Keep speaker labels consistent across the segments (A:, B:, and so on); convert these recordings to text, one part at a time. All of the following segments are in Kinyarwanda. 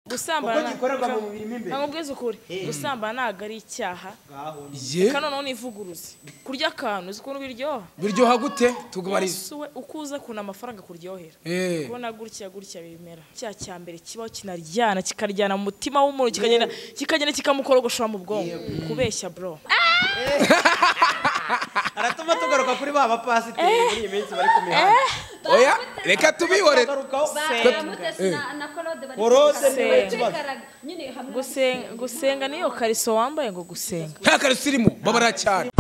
A: gusambana
B: kuko gikorerwa mu mubiri mo imbere
A: ntabwo mbwiza ukuri gusambana ntabwo ari icyaha
B: ngaho ni
C: ye
A: kano noneho ivuguruze kurya akantu uzi ukuntu biryoha
C: biryoha gute tugabariza
A: usuwe uko uza kubona amafaranga kuryohera
C: Eh.
A: kubona gutya gutya bimera icyaha cya mbere kibaho kinaryana kikaryana mu mutima w'umuntu kikagenda kikagenda kikamukorogoshora mu bwonko kubeshya bro
B: aratuma tugaruka kuri ba bapasiteri muri iyi minsi bari ku mihanda
C: oya reka tubihore
B: tugarukaho Orode
D: Orode
B: niwe kibazo
A: gusenga gusenga niyo kariso wambaye ngo gusenga
C: nta karusirimu babara cyane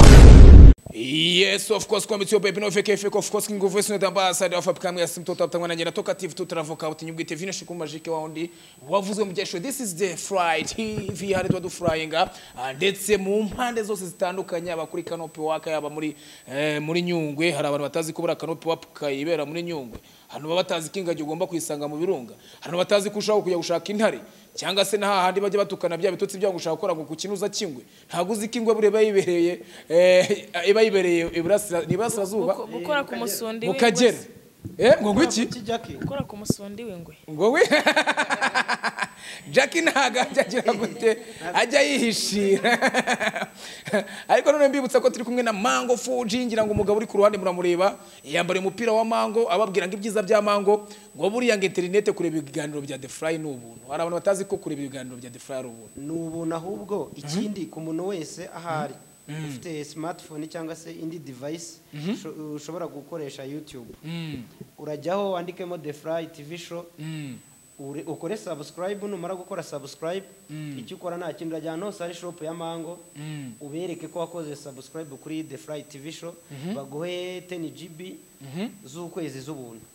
C: Yes, of course, kwambitse yo baby no fake fake of course king of voice not ambassador of Africa mwese mtoto atangwa na nyina toka TV tutravoka uti nyubwite vino shiku majike waundi wavuzwe mu byesho this is the fried TV hari twa dufryinga Ah, ndetse mu mpande zose zitandukanye abakuri kanope waka yaba muri eh, muri nyungwe hari abantu batazi kubura kanope wapka ibera muri nyungwe hano baba batazi ko ingagi ugomba kuyisanga mu birunga hano batazi ko ushaka kujya gushaka intare cyangwa se n'ahahandi bajya batukana bya bitotsi byabo ngo ushaka gukora ngo ku kinuza kingwe ntabwo uzi ko ingwe buriya iba yibereye eh, iba yibereye iburasira- iburasirazuba
A: Guko- gukora ku musundi
C: mu
A: w'ingwe
C: kagera
A: se-
C: Eh, ngo ngwiki
B: kijyaki
A: gukora ku musundi w'ingwe
C: ngo we jackie ntabwo ajya agira gute ajya yihishira ariko none mbibutsa ko turi kumwe na mango fuji ngira ngo umugabo uri ku ruhande muramureba yambariye umupira wa mango ababwira ngo ibyiza bya mango ngo buriya ngo interinete kureba ibiganiro bya the fly ni ubuntu hari abantu batazi ko kureba ibiganiro bya the fly ari ubuntu
B: ni ubuntu ahubwo ikindi ku muntu wese ahari ufite smartphone cyangwa se indi device usho- ushobora gukoresha youtube urajyaho wandikemo the fly tv show ure- ukore subscribe numara gukora subscribe icyo ukora nta kindi urajyana hose hari shop ya mango ubereke ko wakoze subscribe kuri the fly tv show baguhe 10 gb z'ukwezi z'ubuntu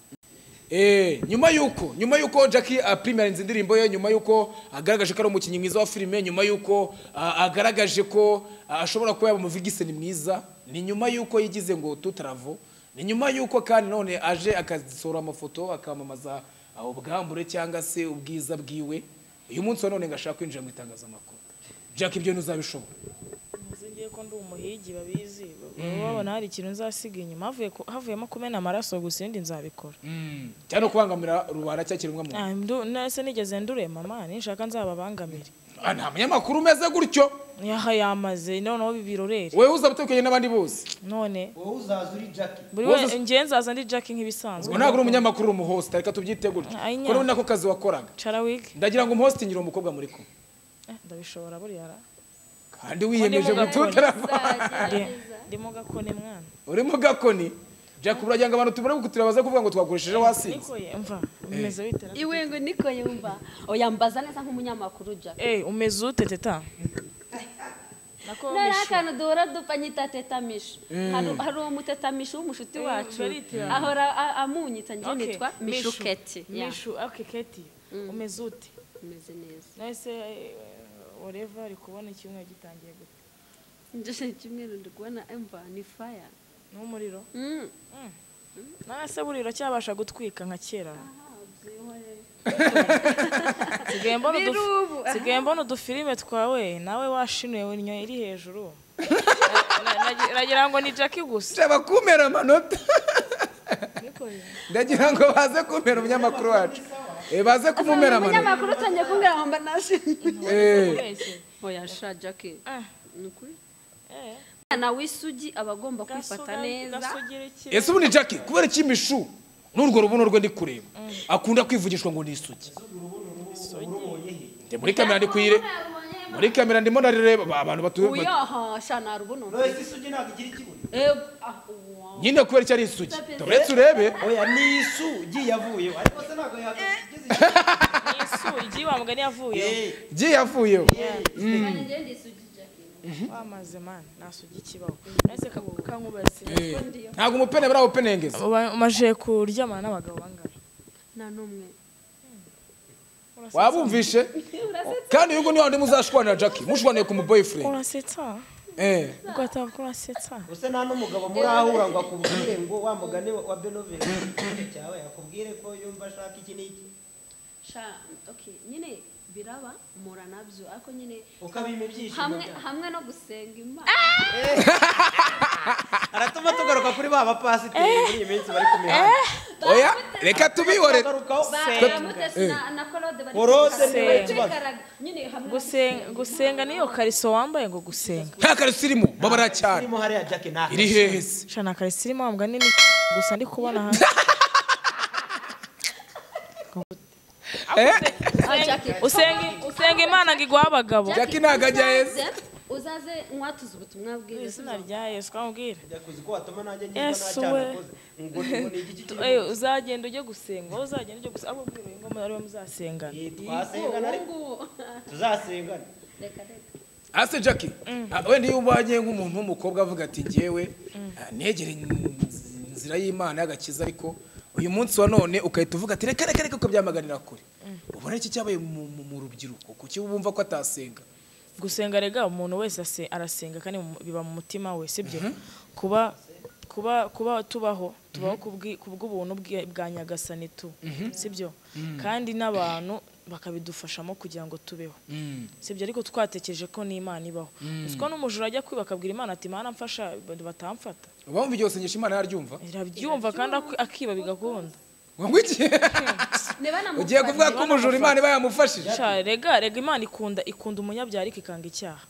C: Eh, nyuma yuko nyuma yuko Jackie aprimariza indirimbo ye nyuma yuko agaragaje ko ari umukinnyi mwiza wa filime nyuma yuko ah, agaragaje ko ah, ashobora kuba yaba umuvigise ni mwiza ni nyuma yuko yigize ngo tutaravo ni nyuma yuko kandi none aje akasohora amafoto akamamaza ah, ubwambure cyangwa se ubwiza bwiwe uyu munsi wa none ngo ashaka kwinjira mu itangazamakuru Jackie ibyo ntuzabishobora
A: Nzi ngiye ko ndi umuhigi babizi baba babona hari ikintu nzasiga inyuma havuye ku- havuyemo kumena amaraso gusa ibindi nzabikora
C: cyane no kubangamira rubanda cyangwa kiremwamuntu
A: Ah, ndu- nase nigeze ndurema mama nishaka nzababangamire
C: Ah, nta munyamakuru umeze gutyo
A: yaha yamaze noneho bibirorere
C: wewe uzabutekanye n'abandi bose
A: none
B: wowe uzaza uri jackie
A: buri
C: Wowe
A: wese ngewe nzaza ndi jackie nk'ibisanzwe
C: ubwo ntabwo uri umunyamakuru uri umuhosta reka tubyite gutyo
A: Ay, nya.
C: kuko ni nako kazi wakoraga
A: cara wig
C: ndagira ngo umuhosti nyiri umukobwa muri kumwe
A: Eh, ndabishobora buriya ra
C: kandi wiyemeje
A: Ko ndi mu
C: gututera
A: Ndi- ndimo gakone mwana
C: uri mu gakoni jack uragira ngo abantu tubone gukutira baze kuvuga ngo twakoresheje wasinze
A: niko ye mva umeze witera
D: iwe ngo niko yumva oyambaza neza nk'umunyamakuru jack
A: eh umeze ute teta nako
D: nari akantu duhora dupfa nyita tetamisho Hari- hari umutetamisho w'umushuti wacu
A: baritira.
D: ahora a- amunyitsa njye
A: Okay,
D: nitwa
A: Mishu.
D: mishuketi Ya,
A: mishu okay keti umeze ute
D: meze neza
A: nahise wareva ari kubona icyumweru gitangiye gute
D: njye kimwe ndi kubona emva ni faya
A: n'umuriro
D: Mm.
A: nase buriro cyabasha gutwika nka kera
D: Ah, byihorere.
A: Sigaye mbona
D: Biri
A: uduf-
D: ubu, aha.
A: sigaye mbona udufilime twawe nawe washinuye nyo iri hejuru Na- na- nagira ngo ni jackie gusa
C: shaba kumera amanota
A: Niko ye.
C: ndagira ngo baze kumera umunyamakuru wacu Eh, baze kumumera amanota
D: umunyamakuru utangiye kumbwira ngo mbanashimye
C: Eh,
A: Wese.
D: oya sha jackie
A: Ah,
D: ni ukuri
A: eh,
D: umwana w'isugi aba agomba kwifata
A: gasuga-
D: neza
A: gasugira iki?
C: ese ubu ni jack kubera iki mishu n'urwo rubuno rwe ndi kureba akunda kwivugishwa ngo ni isugi Ndi muri kamera ndi kuyire muri kamera ndimo narireba abantu batuye
D: uyaha sha narubuno
B: wese isugi ntabwo igira ikibuno
C: nyine kubera icyo ari isugi uretse urebe
B: oya ni isu igiye yavuyeho ariko se ntabwo yahagaze
A: Ni isu igiye wa mugani yavuye
B: Eh,
C: igiye yavuyeho
A: wamaze mani nasugi ikibaho nahise ka- kankubatse
C: ntabwo umupene bari awupenengeza
A: Uba- umaze kuryamana n'abagabo bangana
D: nta n'umwe
C: wabumvishe kandi uyu nguyu niwe wundi muzashwanira jackie mushwaniye ku mu boyfriend
A: urasetsa
C: Eh.
A: ugataha urasetsa
B: gusa nta n'umugabo muri ahura ngo akubwire ngo wa mugani wa wa benovere cyawe akubwire ko yumva ashaka iki n'iki
D: sha okay nyine biraba mpura nabyo ariko nyine
B: ukabima ibyishimo
D: hamwe
B: byawe
D: hamwe no gusenga imana
B: aratuma tugaruka kuri ba bapasiteri muri iyi minsi bari ku mihanda
C: oya reka tubihore
B: Tugarukaho.
D: baramutse na- na korode bari
B: Korode
D: kwikaraga.
A: niwe
D: Bari
B: kibazo.
D: kwikaraga. nyine hamwe
A: gusenga gusenga niyo kariso wambaye ngo gusenga
C: nta karusi irimo babara cyane
B: irimo hariya jake nta
C: iri hehe se
A: shana kariso irimo wambwa nini gusa ndi kubona hanze
C: Eh?
D: Ah, Jackie,
A: usenga usenga imana ngo iguhe abagabo
C: Jackie
D: Jackie,
C: ntabwo ajya
D: uzaze- uzaze nkwatuze ubutumwa
A: Mu
D: bwiza
A: izina rya yesu twamubwire
B: kuzi ko watuma nanjye niba
A: Yesu
B: nta
A: we.
B: cyaha nakoze ngo ni igiki kiri
A: Eh, uzagenda ujye gusenga wowe uzagenda ujye gusenga abo ubwira ngo mu- ariwe muzasengana
B: Eh, twasengana ariko tuzasengana
D: reka reka
C: ase jackie ah, wenda iyo ubanye nk'umuntu w'umukobwa avuga ati ngewe ah, negere inz- inzira y'imana y'agakiza ariko uyu munsi wa none ugahita uvuga ati reka reka reka ukabyamaganira kure ubona iki cyabaye mu- mu mu rubyiruko kuki bumva ko atasenga
A: gusenga rega umuntu wese ase- arasenga kandi mu- biba mu mutima we sibyo kuba kuba kuba tubaho tubaho kubwi- kubw'ubuntu bwe- bwa nyagasani tu sibyo kandi n'abantu bakabidufashamo kugira ngo tubeho sibyo ariko twatekereje ko n'imana ibaho uziko n'umujura ajya kwiba akabwira imana ati imana mfasha batamfata
C: ubamva igihe usengesha imana yaryumva
A: irabyumva kandi ak- akiba bigakunda
C: ngo ngo iki
D: niba
C: ugiye
D: namufata-
C: kuvuga ko umujura imana iba yamufashije
A: Sha, rega rega imana ikunda ikunda umunyabyaha ariko ikanga icyaha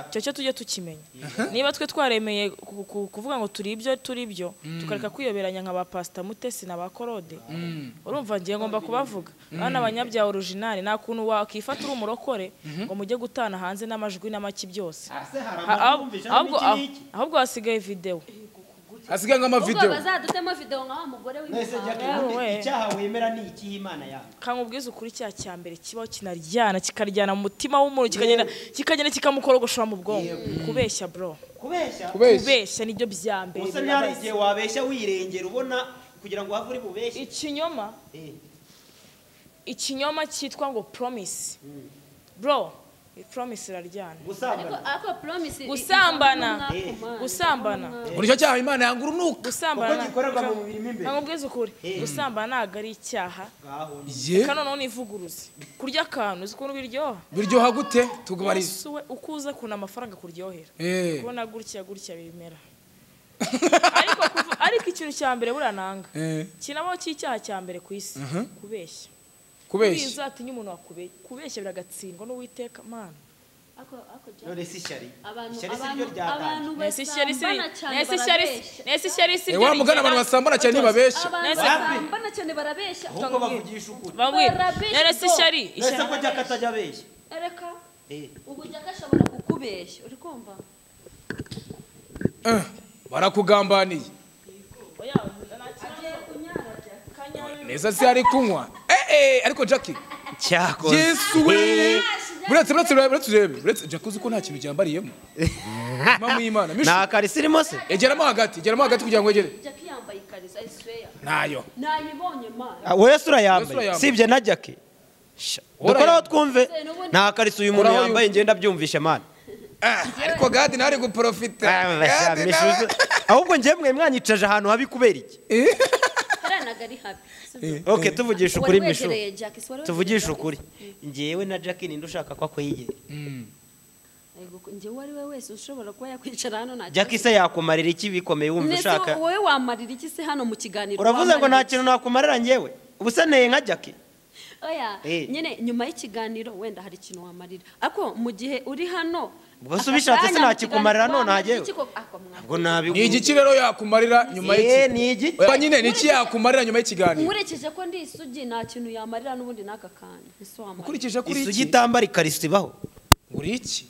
A: icyo cyo tujye tukimenya niba twe twaremeye ku- ku- kuvuga ngo turi ibyo turi byo tukareka kwiyoberanya nka ba pasita mutesi na ba korode urumva ngiye ngomba kubavuga bana abanyabyaha orijinali nta kuntu wakifata uri umurokore ngo mujye gutana hanze n'amajwi n'amaki byose
B: ase hari
A: Ha-
B: amajwi
A: ahubwo-
B: yumvisha
A: ahubwo-
B: n'iki n'iki
A: ahubwo hasigaye videwo
C: asigaye
D: ubwo
C: nk'amavidewo
D: bazadutemo videwo nka wa mugore
B: mwese
D: w'imihanga
B: jake
A: Yewe.
B: ubundi icyaha wemera ni ikihe imana yawe
A: kamubwiza ukuri cya cya mbere kibaho kinaryana kikaryana mu mutima w'umuntu kikagenda kikagenda kikamukorogosha mu bwonko kubeshya bro
B: kubeshya
C: kubeshya
A: kubeshya nibyo bya mbere
B: ubusa niba hari igihe wabeshya wirengera ubona kugira ngo wave uri bubeshye
A: ikinyoma
B: Eh,
A: ikinyoma cyitwa ngo promise bro promise iraryana
B: gusambana
D: ariko ariko promise i-
A: Gusambana.
D: ivamo umwaku, man.
A: Gusambana.
D: Ivamo umwaku.
C: muri icyo cyaha imana yanga urunuka
A: gusambana
B: Kuko gikorerwa mu mubiri mo imbere.
A: nkubwiza ukuri
B: Eh.
A: gusambana ntabwo ari icyaha
B: ngaho ni
C: ye
A: kandi noneho nivuguruze kurya akantu uzi ukuntu biryoha
C: biryoha gute tugubarize
A: Yesu we uko uza kuntu amafaranga kuryohera
C: Eh.
A: kubona gutya gutya bimera ariko kuvu- ariko ikintu cya mbere buriya nanga
C: Eh,
A: kinabaho cy'icyaha cya mbere ku isi kubeshya
C: kubeshya
A: atinya umuntu wakubeshya kubeshya biragatsindwa n'uwiteka mana
D: Ako- ako Jackie.
B: none si ishyari
D: Abantu-
B: ishyari si ryo
D: abantu-
B: ryatanje
D: abantu
A: nesi ishyari si
D: basambana cyane
A: nesi ishyari si
D: barabeshya.
A: nesi ishyari si
C: Eh, wa mugani abantu basambana cyane ntibabeshya
D: Abantu
A: Nese-
D: basambana cyane barabeshya
B: ahubwo bavugisha ukuri
A: babwira nesi ishyari
B: nese ko
A: ishyari
B: jake atajya abeshya
D: ereka
B: Eh,
D: ubu jaka ashobora kukubeshya uri kumva
C: Eh, barakugambaniye
D: agiye kunyara Jackie.
C: neza se ari kunywa Eh, eh, ariko jackie yesu we buretse buretse buretse buretse urebe buretse jackie uzi ko nta kintu cyambariyemo mama y'imana mishu
B: nta karisi irimo se
C: egeramo hagati geramo hagati kugira ngo wegere
D: Jackie yambaye ikariso i swear
C: ntayo
D: nayibonye mana
B: Ah, wese
C: Wese urayambaye.
B: urayambaye sibye na jake dukoraho twumve
D: Nubundi-
B: nta karisi uyu muntu
C: Koraho
B: yambaye ngenda byumvisha mana
C: Ah, ariko gadi nawe ari guporofita
B: Ah,
C: gadi
B: basha,
C: nawe
B: mishuzo. ahubwo njemwe mwanyicaje ahantu habi kubera iki
D: karanaga ari happy
B: ok tuvugisha ukuri mishu
D: wegereye Jackie si wari
B: tuvugishe ukuri
D: wegereye
B: ngewe na jake ninde ushaka ko akwegera
D: Jackie? Ego, njye uwo ari we wese ushobora kuba yakwicara hano nta
B: jake se yakumarira iki bikomeye wumva
D: Nese,
B: ushaka
D: wowe wamarira iki se hano mu kiganiro
B: uravuze ngo nta
D: wamarira
B: kintu nakumarira ngewe ubusa neye nka jake
D: oya
B: Eh.
D: nyine nyuma y'ikiganiro wenda hari ikintu wamarira ako mu gihe uri hano
B: Ubwo se ubishatse
D: akanya
B: sinakikumarira
D: mu kiganiro
B: none
D: wamarira
B: hagewe.
D: iki ko- ako mwa-
B: ubwo nabi
C: ni igiki rero yakumarira nyuma
B: Eh,
C: y'iki
B: ni igiki
C: Oya, nyine ni iki yakumarira nyuma y'ikiganiro
D: nkurikije ko ndi isugi nta kintu yamarira n'ubundi n'aka kantu ese wamarira
C: ukurikije kuri
B: isugi
C: iki
B: itambara ikariso ibaho
C: uri iki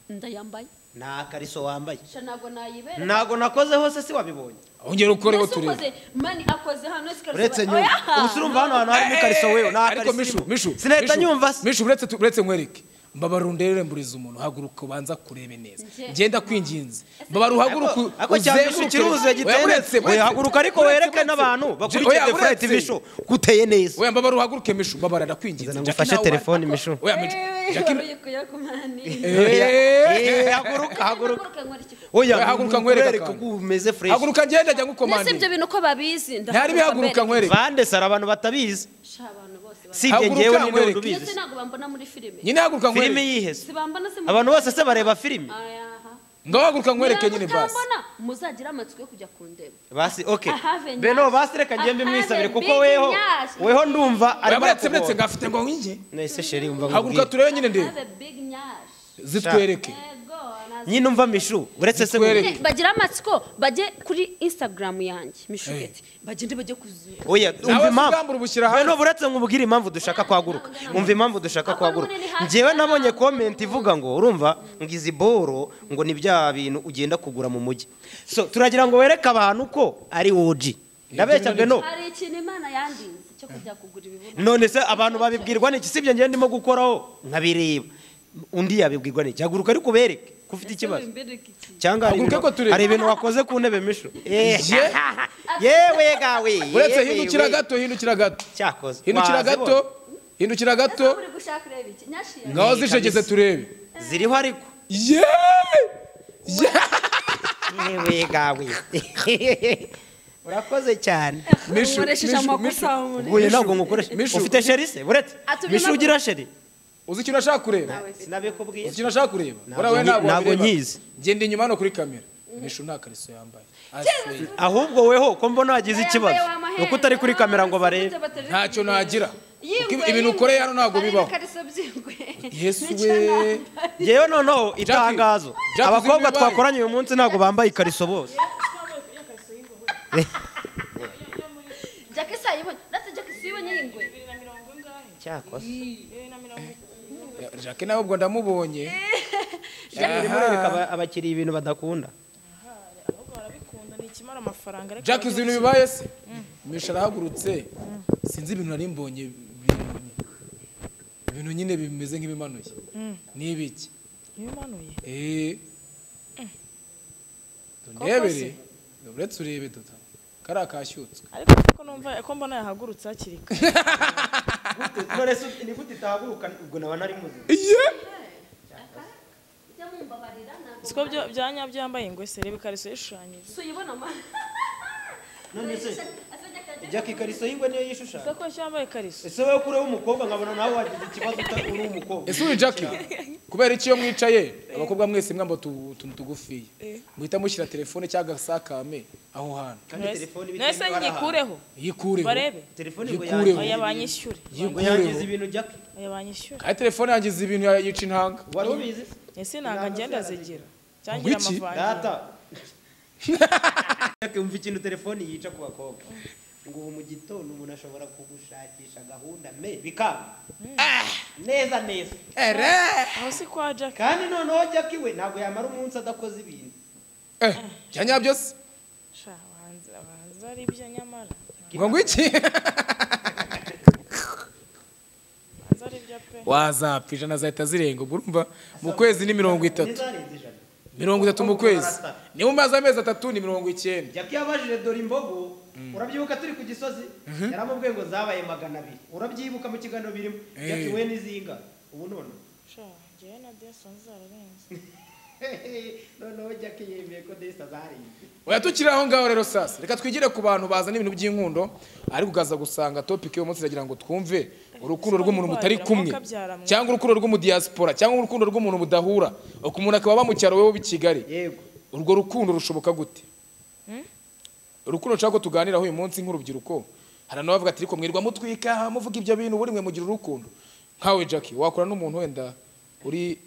D: ndayambaye
B: nta kariso wambaye
D: sha ntabwo nayibera
B: ntago nakoze hose si wabibonye
C: ongera ukoreho
D: Ese
C: turebe
D: ukoze- mani akoze hano ese karasaba-
B: uretse nyuma
D: Oya!
B: ubu urumva hano hantu harimo ikariso wewe nta
C: ariko mishu
B: kariso
C: mishu
B: sinahita
C: Mishu,
B: nyumva se
C: mishu uretse tu- uretse nkwereke mbabara undere mburiza umuntu haguruka ubanza kurebe neza
D: Nje-
C: ngenda kwinginze mbabara uhaguruka
B: Ako- ako cyangwa ikirunze giteye oya haguruka ariko wereke n'abantu bakurikije The Flight Bisho kuteye neza
C: oya mbabara uhaguruke mishu mbabara ndakwinginze
B: Zana
C: Jackie
B: ngufashe
C: nawe-
B: telefone mishu
C: oya mishu
D: Eh,
C: Jackie-
D: wari ukuye ku mani.
C: Eh,
B: Eh, haguruka haguruka
D: Haguruka, nkora iki?
B: oya
C: Oya, haguruka nkwereke
B: nkwereke
C: akantu.
B: ko umeze fresh
C: haguruka ngenda jya
D: Nese ibyo
C: ngukomandira
D: bintu ko babizi
C: ntari bihaguruka nkwereke
B: bande sara abantu batabizi
D: Sha, abantu bose babizi.
B: sibye
C: Haguruka
B: ngewe ninde
C: nkwereke.
B: wundi ubizi
D: Ndetse ntabwo bambona muri filime
C: nyine haguruka
B: filime
C: nkwereke
B: yihese
D: sibambona se mu-
B: abantu bose se bareba filime
D: Aya, aha.
C: ngahaguruka nkwereke nyine basi
D: mutambona muzagira amatsiko yo kujya kundeba
B: basi okay
D: Ahave
B: beno
D: nyasi.
B: basi reka ngende mwisabire
D: Ahave
B: kuko
D: big
B: weho
D: nyasi.
B: weho ndumva arimo
C: uretse
B: arakugora.
C: uretse ngafite ngo nkingi
B: nahise sheri umva
C: haguruka
B: nkubwire
C: turebe nyine ndebe
D: Have a big nyash
C: zitwereke
D: yego nazo-
B: nyine umva mishu uretse se
C: Zitwereke.
B: ngo-
D: Nyine bagira amatsiko bajye kuri instagram yanjye mishugeti bagende bajye kuzuye
B: oya umva
C: se
B: impamvu
C: ubwambure ubushyira hanze.
B: beno buretse nkubwire impamvu dushaka kwaguruka umva impamvu dushaka
D: Akora
B: kwaguruka
D: munini hasi
B: njyewe
D: cyane.
B: nabonye komenti ivuga ngo urumva ngo izi boro ngo ni bya bintu ugenda kugura mu mujyi so turagira ngo wereke abantu ko ari woji ndabeshya beno
D: hari ikintu imana yandinze cyo kujya kugura ibibuno
B: none se abantu babibwirwa n'iki sibyo njyewe ndimo gukoraho nkabireba undi yabibwirwa n'iki haguruka ariko ubereke ko ufite ikibazo cyangwa hari
C: Haguruka
B: ibintu-
C: ko tureba.
B: hari ibintu wakoze ku ntebe mishu Eh,
C: Ye.
B: yewe gawe
C: uretse
B: yewe,
C: hindukira
B: we.
C: gato hindukira gato
B: cyakoze
C: hindukira
B: Wazibonye.
C: gato hindukira
D: ese
C: gato
D: uri gushaka ureba iki nyashira
C: ngaho
B: Ni
C: zicegeze
B: kabisa.
C: turebe
B: ziriho ariko
C: yeee
B: yewe gawe urakoze cyane
C: Mishu,
D: nkoresheje
C: mishu,
D: amakosa
C: mishu.
D: muri
B: ubuye ntabwo ngukoresha
C: Mishu.
B: ufite sheri se buretse
D: Atubwire
B: mishu
D: ntabwo-
B: ugira sheri
C: uzi ikintu ashaka kureba
B: sinabikubwiye
C: uzi ikintu ashaka kureba
B: Ntabwo
C: buriya we
B: nyi-
C: ntabwo
B: ntabwo
C: wabireba.
B: nyizi.
C: genda inyuma hano kuri kamera mishu nta kariso yambaye I swear.
B: ahubwo weho ko mbona wagize ikibazo ni uko utari kuri kamera ngo barebe
C: ntacyo nagira Kuko ibintu ukoreye hano ntabwo bibaho yesu we
B: yewe noneho itangazo
C: Jack,
B: abakobwa
C: uzi ibibaye?
B: twakoranye uyu munsi ntabwo bambaye ikariso bose
D: jacques sayibonye ndetse jacques sayibonye y'ingwe
B: cyakoze
C: jacques nawe ubwo ndamubonye
B: reka abakiriya ibintu badakunda
A: ahubwo barabikunda ni ikimara amafaranga ariko
C: jacques uzi
A: barabikunda.
C: ibintu bibaye se mishu arahagurutse sinzi ibintu nari mbonye bi- ibintu nyine bimeze nk'ibimanuye ni ibiki
A: bimanuye
C: Eh. Ndebere. Uretse urebe duta. Kara kashyutswe.
A: ariko kuko numva ko mbona yahagurutse hakiri kare
B: ni gute itahaguruka ubwo naba nari muzi
C: Iye.
D: jya mumbabarira ntabwo
A: siko byo bya nyabyo yambaye ingwe se reba ikariso yishushanyije
D: tuyibona ma
B: none se
D: Ese Jack
B: jya
D: yagiye-
B: ikariso y'ingwe niyo yishushanya
A: kuko ko yambaye ikariso
B: ese wowe kureho umukobwa nkabona nawe wagize ikibazo uta- uri umukobwa
C: Ese uri Jackie. Kubera iki iyo mwicaye abakobwa mwese mwamba utuntu tugufiye. Muhita mushyira telefone cyangwa agasakame aho hantu.
A: nawe se nyikureho
C: Yikureho.
A: barebe
B: telefone ngo
C: Yikureho.
A: oya banyishyure
B: ngo yangiza
C: Yikureho.
B: ibintu jya
A: oya banyishyure
C: Kandi telefone yangiza ibintu yica intanga.
B: wari ubizi
A: ese ntabwo agenda zigira cyangira
C: Wiki?
A: amavangira
B: data Jack, umva ikintu telefone yica ku bakobwa ngo ubu mu gitondo umuntu ashobora kugushakisha gahunda me bikanga Ah, neza neza
C: Ere.
A: aho si kwa jack
B: kandi noneho jack we ntabwo yamara umunsi adakoze ibintu
C: Eh, bya nyabyo se.
A: sha abahanzi abahanzi ari ibyo nyamara
C: Ngo ngo iki?
A: abahanzi ari ibyo pe
C: Wazapfa ijana zahita zirenga ubwo urumva mu kwezi ni mirongo itatu
B: ntizarenze ijana
C: mirongo itatu mu kwezi ni mu mazi amezi atatu ni mirongo icyenda
B: jack yabajije dore imbogo urabyibuka turi ku gisozi yaramubwiye ngo zabaye magana abiri urabyibuka mu kiganiro birimo jack we n'izinga ubu none
A: sha njyewe na deson zararenze
B: noneho jack yemeye ko desi azarenze
C: oya tukiri aho ngaho rero sasa reka twigire ku bantu bazana ibintu by'inkundo ariko ukaza gusanga topiki y'umunsi iragira ngo twumve urukundo rw'umuntu mutari kumwe cyangwa urukundo rw'umudiyasipora cyangwa urukundo rw'umuntu mudahura uko umuntu akaba aba mu cyaro wowe ube i kigali
B: yego
C: urwo rukundo rushoboka gute urukundo nshaka ko tuganiraho uyu munsi nk'urubyiruko hari n'abavuga ati riko mwirirwa mutwika muvuga ibyo bintu buri mwe mugira urukundo nkawe jackie wakora n'umuntu wenda uri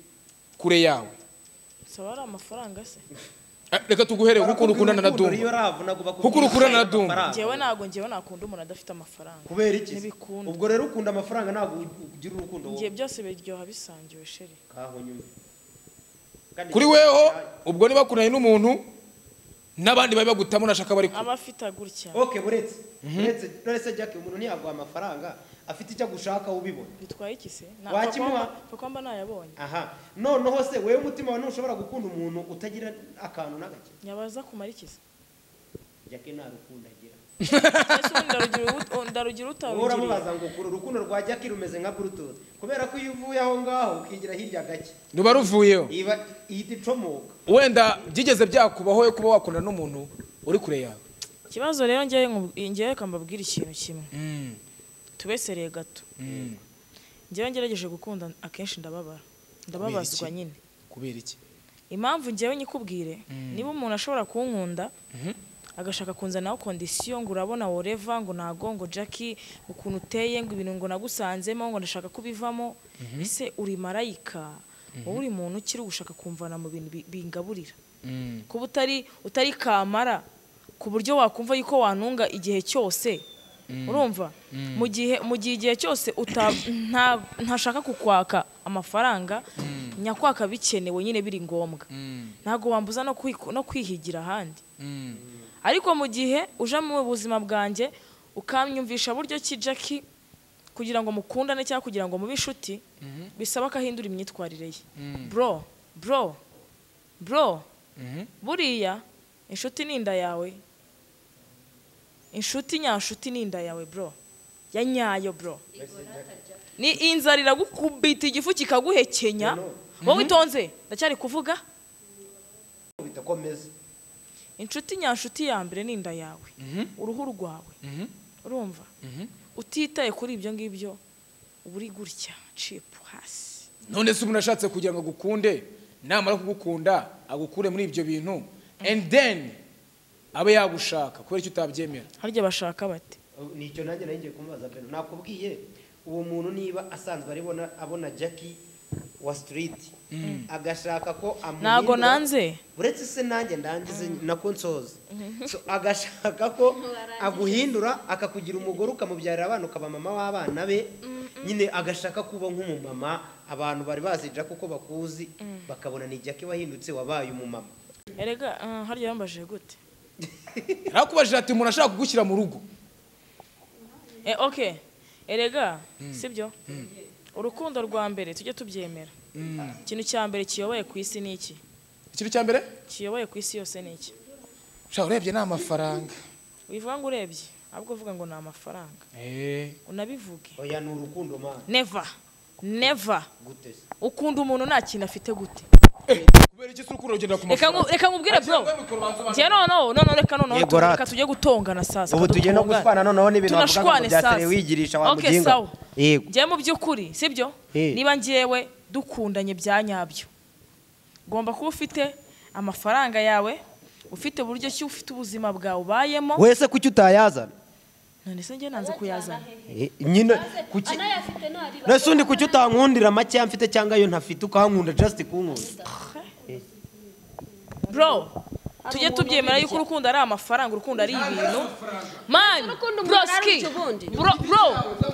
C: kure yawe
A: saba ari amafaranga se
C: Eh, reka tuguhere kuko urukundana na dumba
B: Iyo ravu nagomba
C: Kuko urukundana na Dumba.
B: amafaranga.
A: njyewe ntabwo njyewe nakunda umuntu adafite amafaranga
B: kubera iki se?
A: Ntibikunda.
B: ubwo rero ukunda amafaranga ntabwo ugira urukundo wowe.
A: njye byose biryoha bisangiwe sheri
B: kaho nyuma Kandi
C: kuri weho ubwo niba kunanye n'umuntu n'abandi bari bagutamo nashaka bari ku
A: aba afite agutya
B: okay buretse buretse none se jack umuntu ntiyaguha amafaranga afite icyo agushaka ubibona
A: bitwaye iki se
B: Wakimuha?
A: kuko mba nayabonye
B: aha noneho se wewe umutima wawe ntushobora gukunda umuntu utagira akantu n'agake
A: nyabaza kumara iki se
B: jack nta rukundo agira
A: Ese ubundi ndarugira ut- ndarugira
B: wowe
A: utarugiriye
B: uramubaza ngo ukura urukundo rwa jack rumeze nka bluetooth kubera ko iyo uvuye aho ngaho ukigira hirya gake
C: ruba ruvuyeho
B: iba ihita icomoka
C: wenda byigeze byakubaho yo kuba wakundana n'umuntu uri kure yawe
A: ikibazo rero njyewe nku- njyewe reka mbabwire ikintu kimwe tubesereye gato njyewe ngerageje gukunda akenshi ndababara ndababazwa nyine
C: kubera iki
A: impamvu njyewe nyikubwire niba umuntu ashobora kunkunda agashaka kunzanaho kondisiyo ngo urabona woreva ngo ntago ngo jackie ukuntu uteye ngo ibintu ngo nagusanzemo ngo ndashaka kubivamo ese uri marayika wowe uri muntu ukiri gushaka kumvana mu bintu bi- bingaburira kuba utari utari kamara ku buryo wakumva yuko wantunga igihe cyose urumva mu gihe mu gihe igihe cyose uta- nta- ntashaka kukwaka amafaranga nyakwaka bikenewe nyine biri ngombwa ntabwo wambuza no kwiku- no kwihigira ahandi ariko mu gihe uje mu buzima bwanjye ukamyumvisha buryo ki jackie kugira ngo mukundane cyangwa kugira ngo mube inshuti bisaba ko ahindura imyitwarire ye bro bro bro buriya inshuti ni inda yawe inshuti nyanshuti ni inda yawe bro ya nyayo bro ni inzara iragukubita igifu kikaguhekenya wowe itonze ndacyari kuvuga
B: bidakomeza
A: inshuti nyanshuti ya mbere ni inda yawe uruhu rwawe urumva utitaye kuri ibyo ngibyo uba uri gutya cipu hasi
C: none se umuntu ashatse kugira ngo agukunde namara kugukunda agukure muri ibyo bintu and then abe yagushaka kubera icyo utabyemera
A: harya bashaka bate
B: nicyo nanjye nari ngiye kumubaza peno nakubwiye uwo muntu niba asanzwe aribona abona jackie wa street agashaka ko amuhindura
A: Ntago nanze.
B: uretse se nanjye ndangize nako nsoza So, agashaka ko aguhindura akakugira umugore ukamubyarira abana ukaba mama w'abana be nyine agashaka kuba nk'umumama abantu bari bazi jackie uko bakuzi bakabona ni jackie wahindutse wabaye umumama
A: erega ah, harya yambajije gute
C: nakubajije ati umuntu ashaka kugushyira mu rugo
A: Eh, ok erega sibyo urukundo rwa mbere tujye tubyemera ikintu cya mbere kiyoboye ku isi ni iki
C: ikintu cya mbere
A: kiyoboye ku isi yose ni iki
C: ushaka urebye ni amafaranga
A: wivuga ngo urebye ahubwo uvuga ngo ni amafaranga unabivuge
B: oya ni urukundo mana
A: neva neva
B: gute se
A: ukunda umuntu nta kintu afite gute
C: kubera iki se urukundo rugenda ku
A: reka nku-
C: mafaranga
A: reka nkubwire bro njye noneho noneho reka noneho
B: Yego,
A: tu- reka
B: rata.
A: tujye gutongana sasa
B: ubu tujye no
A: dutongane.
B: gutwana noneho n'ibintu bavuga ngo
A: tunashwane
B: byatere
A: sasa
B: wigirisha wa
A: okay,
B: muginga
A: sawa
B: yego
A: njye mu by'ukuri sibyo
B: Eh.
A: niba njyewe dukundanye bya nyabyo ugomba kuba ufite amafaranga yawe ufite uburyo ki ufite ubuzima bwawe ubayemo
B: wese kuki utayazana
A: none se njye nanze kuyazana
B: Eh, nyine kuki
D: anayafite ntariba
B: nase undi kuki utankundira makeya mfite cyangwa iyo ntafite ukankunda just kunkunda
A: bro tujye tubyemera yuko urukundo ari amafaranga urukundo ari ibintu man
D: Urukundo umuntu
A: bro
D: ari
A: ski
D: icyo ubundi.
A: bro bro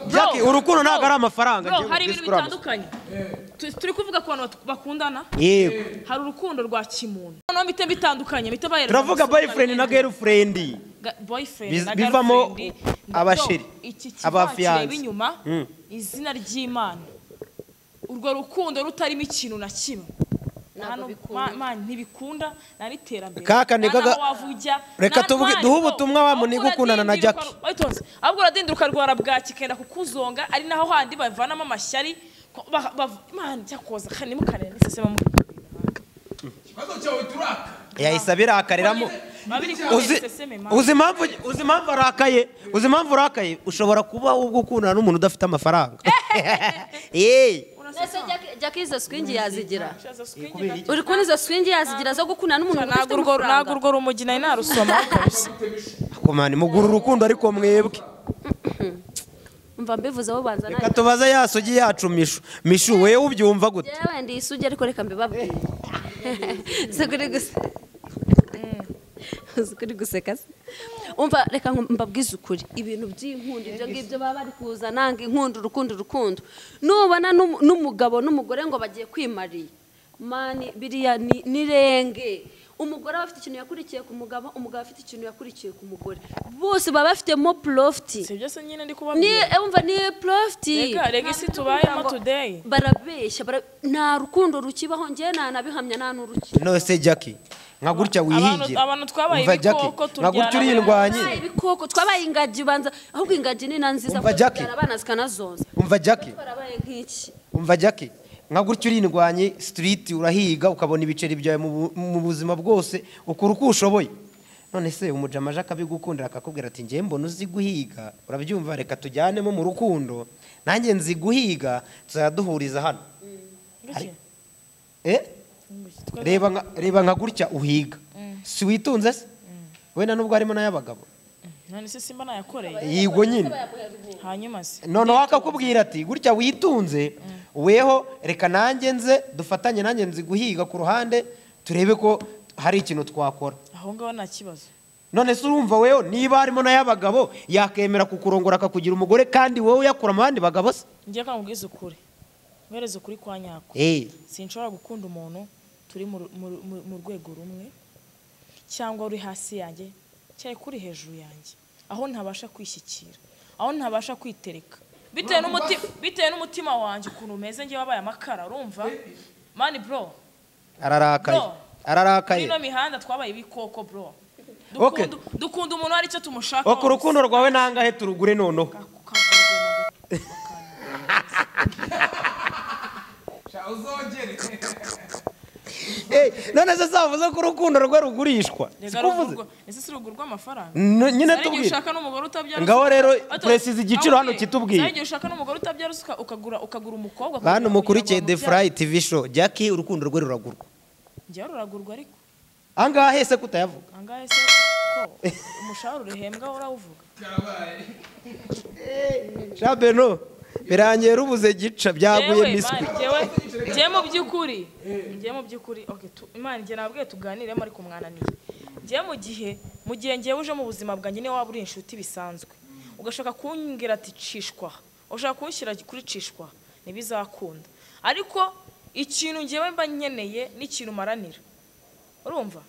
A: bro
B: Jackie, urukundo ntabwo
A: bro,
B: ari amafaranga,
A: bro
B: Jimmy,
A: hari
B: please
A: ibintu
B: kurama.
A: bitandukanye Tu- turi kuvuga ku bantu bat- bakundana
B: yego
A: hari urukundo rwa kimuntu noneho mpite mbitandukanye mpite bahereza
B: turavuga
A: amasoko
B: boyfriend na
A: abiri.
B: girlfriend
A: Ga- boyfriend
B: Biz-
A: na
B: bivamo
A: girlfriend.
B: abasheri,
A: Bro, iki kiba
B: abafiance.
A: kireba inyuma
B: Mm.
A: izina ry'imana urwo rukundo rutarimo ikintu na kimwe
D: Ntabwo
A: Nta nu-
D: bikunda.
A: ma- ma- ntibikunda nta n'iterambere
B: Kaka, ni
A: nta
B: gaga-
A: n'aho wava ujya,
B: Reka
A: nta
B: tuvuge-
A: ntwari,
B: duhe
A: bro.
B: ubutumwa wa
A: Ahubwo
B: muntu gukundana na
A: uradinda
B: Jackie.
A: ukarwa- Witonze. ahubwo uradinda ukarwara bwaki ikenda kukuzonga ari naho handi bavanamo amashyari ko- ba- ba- Mana, cyakoza kandi mukareba n'isese bamukurira.
C: ikibazo cyawe turaka
B: yahise abirakariramo
A: Babiri kumwe
B: uzi
A: isese me, Mana.
B: uzi impamvu uzi impamvu arakaye uzi impamvu urakaye ushobora kuba ubwo ukundana n'umuntu udafite amafaranga yeee
D: ese Jackie- Jackie izo swingi yazigira
A: Shaza swingi na-
D: uri kubona izo swingi yazigira zo gukundana n'umuntu udafite
A: ntabwo urwo ntabwo
D: amafaranga
A: urwo rumogi nari narusoma kabisa
B: komani mugura urukundo ariko mwebwe
D: mva mbivuze abo banza
B: reka tubaze ya sugi yacu mishu mishu wewe ubyumva gute
D: nawe ndi isugi ariko reka mbibabwire si ukuri guseka si ukuri guseka se umva reka nku- mbabwize ukuri ibintu by'inkundo ibyo ngibyo baba bari kuzana ngo inkundo urukundo urukundo nubona n'um- n'umugabo n'umugore ngo bagiye kwimariya mani biriya ni ni renge umugore aba afite ikintu yakurikiye ku mugabo umugabo afite ikintu yakurikiye ku mugore bose baba bafitemo porofiti
A: si byose nyine ndi
D: ni
A: kubabwira
D: umva ni profiti
A: Rega, rega isi tubayemo today.
D: barabeshya bara- nta rukundo rukibaho njye nanabihamya nta n'urukira
B: nose jackie nka gutya wihigira
A: abantu twabaye
B: Umva,
A: ibikoko
B: Jackie,
A: turyana
B: nka gutya
A: buri
B: urindwanye
D: Twabaye ibikoko twabaye ingagi ubanza ahubwo ingagi ni na nziza
B: Umva,
D: kuko
B: Jackie.
D: zibyara abana zikanazonza
B: umva jackie
D: twarabaye nk'iki
B: umva jackie nka gutya urindwanye street urahiga ukabona ibiceri byawe mu bu- mu buzima bwose ukora uko ushoboye none se umujama jacques abigukundira akakubwira ati njyewe mbona uzi guhiga urabyumva reka tujyanemo mu rukundo nanjye nzi guhiga tuzaduhuriza hano
A: Gake.
B: eh reba nka- reba nka gutya uhiga si witunze se wenda nubwo harimo n'ay'abagabo
A: none se simba nayakoreye
B: yigwa nyine
A: hanyuma se
B: noneho akakubwira ati gutya witunze weho reka nanjye nze dufatanye nanjye nzi guhiga ku ruhande turebe ko hari ikintu twakora
A: aho ngaho nta kibazo
B: none se urumva weho niba harimo n'ay'abagabo yakemera kukurongora akakugira umugore kandi wowe uyakura mu bandi bagabo se
A: njye reka nkubwize ukuri mwereze ukuri kwa nyako
B: eee
A: sinshobora gukunda umuntu turi mu ru- mu ru- mu- mu rwego rumwe cyangwa uri hasi yanjye cyari kuri hejuru yanjye aho ntabasha kwishyikira aho ntabasha kwitereka bitewe n'umuti- bitewe n'umutima wanjye ukuntu umeze njye wabaye amakara urumva mani bro
B: ararakaye
A: Bro. muri
B: ararakaye
A: ino mihanda twabaye ibikoko bro
B: Okay.
A: Dukunda- dukunda umuntu hari icyo tumushakaho
B: wo ku rukundo rwawe nangahe turugure noneho Eh, none se savuze ko urukundo rwe rugurishwa
A: Rega
B: siko uvuze
A: rugurwa- ese si rugurwa amafaranga
B: No, nyine
A: Hari igihe
B: tubwire
A: ushaka n'umugore utabyara
B: Ngaho
A: usuka-
B: rero
A: Ati-
B: precise igiciro hano
A: Ahubwo,
B: kitubwiye.
A: hari igihe ushaka n'umugore utabyara usuka ukagura ukagura umukobwa
B: bantu
A: kugira ngo
B: mukurikiye
A: kugira ngo
B: the fly
A: amubyare.
B: tv show jackie urukundo rwe ruragurwa
A: Njyaho ruragurwa ariko
B: ahangaha hese kutayavuga
A: angahe se ko umushahara urihembwa urawuvuga
B: jean beno birangiye rubuze gica byaguye
A: Jewe,
B: miswi
A: Imana, jewe njye mu by'ukuri njye mu by'ukuri okay, tu- imana njye nabwiye tuganiremo ariko mwananiye njye mu gihe mu gihe njyewe uje mu buzima bwanjye niwe waba uri inshuti bisanzwe ugashaka kumbwira ati cishwa ushaka kunshyira kuri cishwa ntibizakunda ariko ikintu njyewe mba nkeneye n'ikintu maranira urumva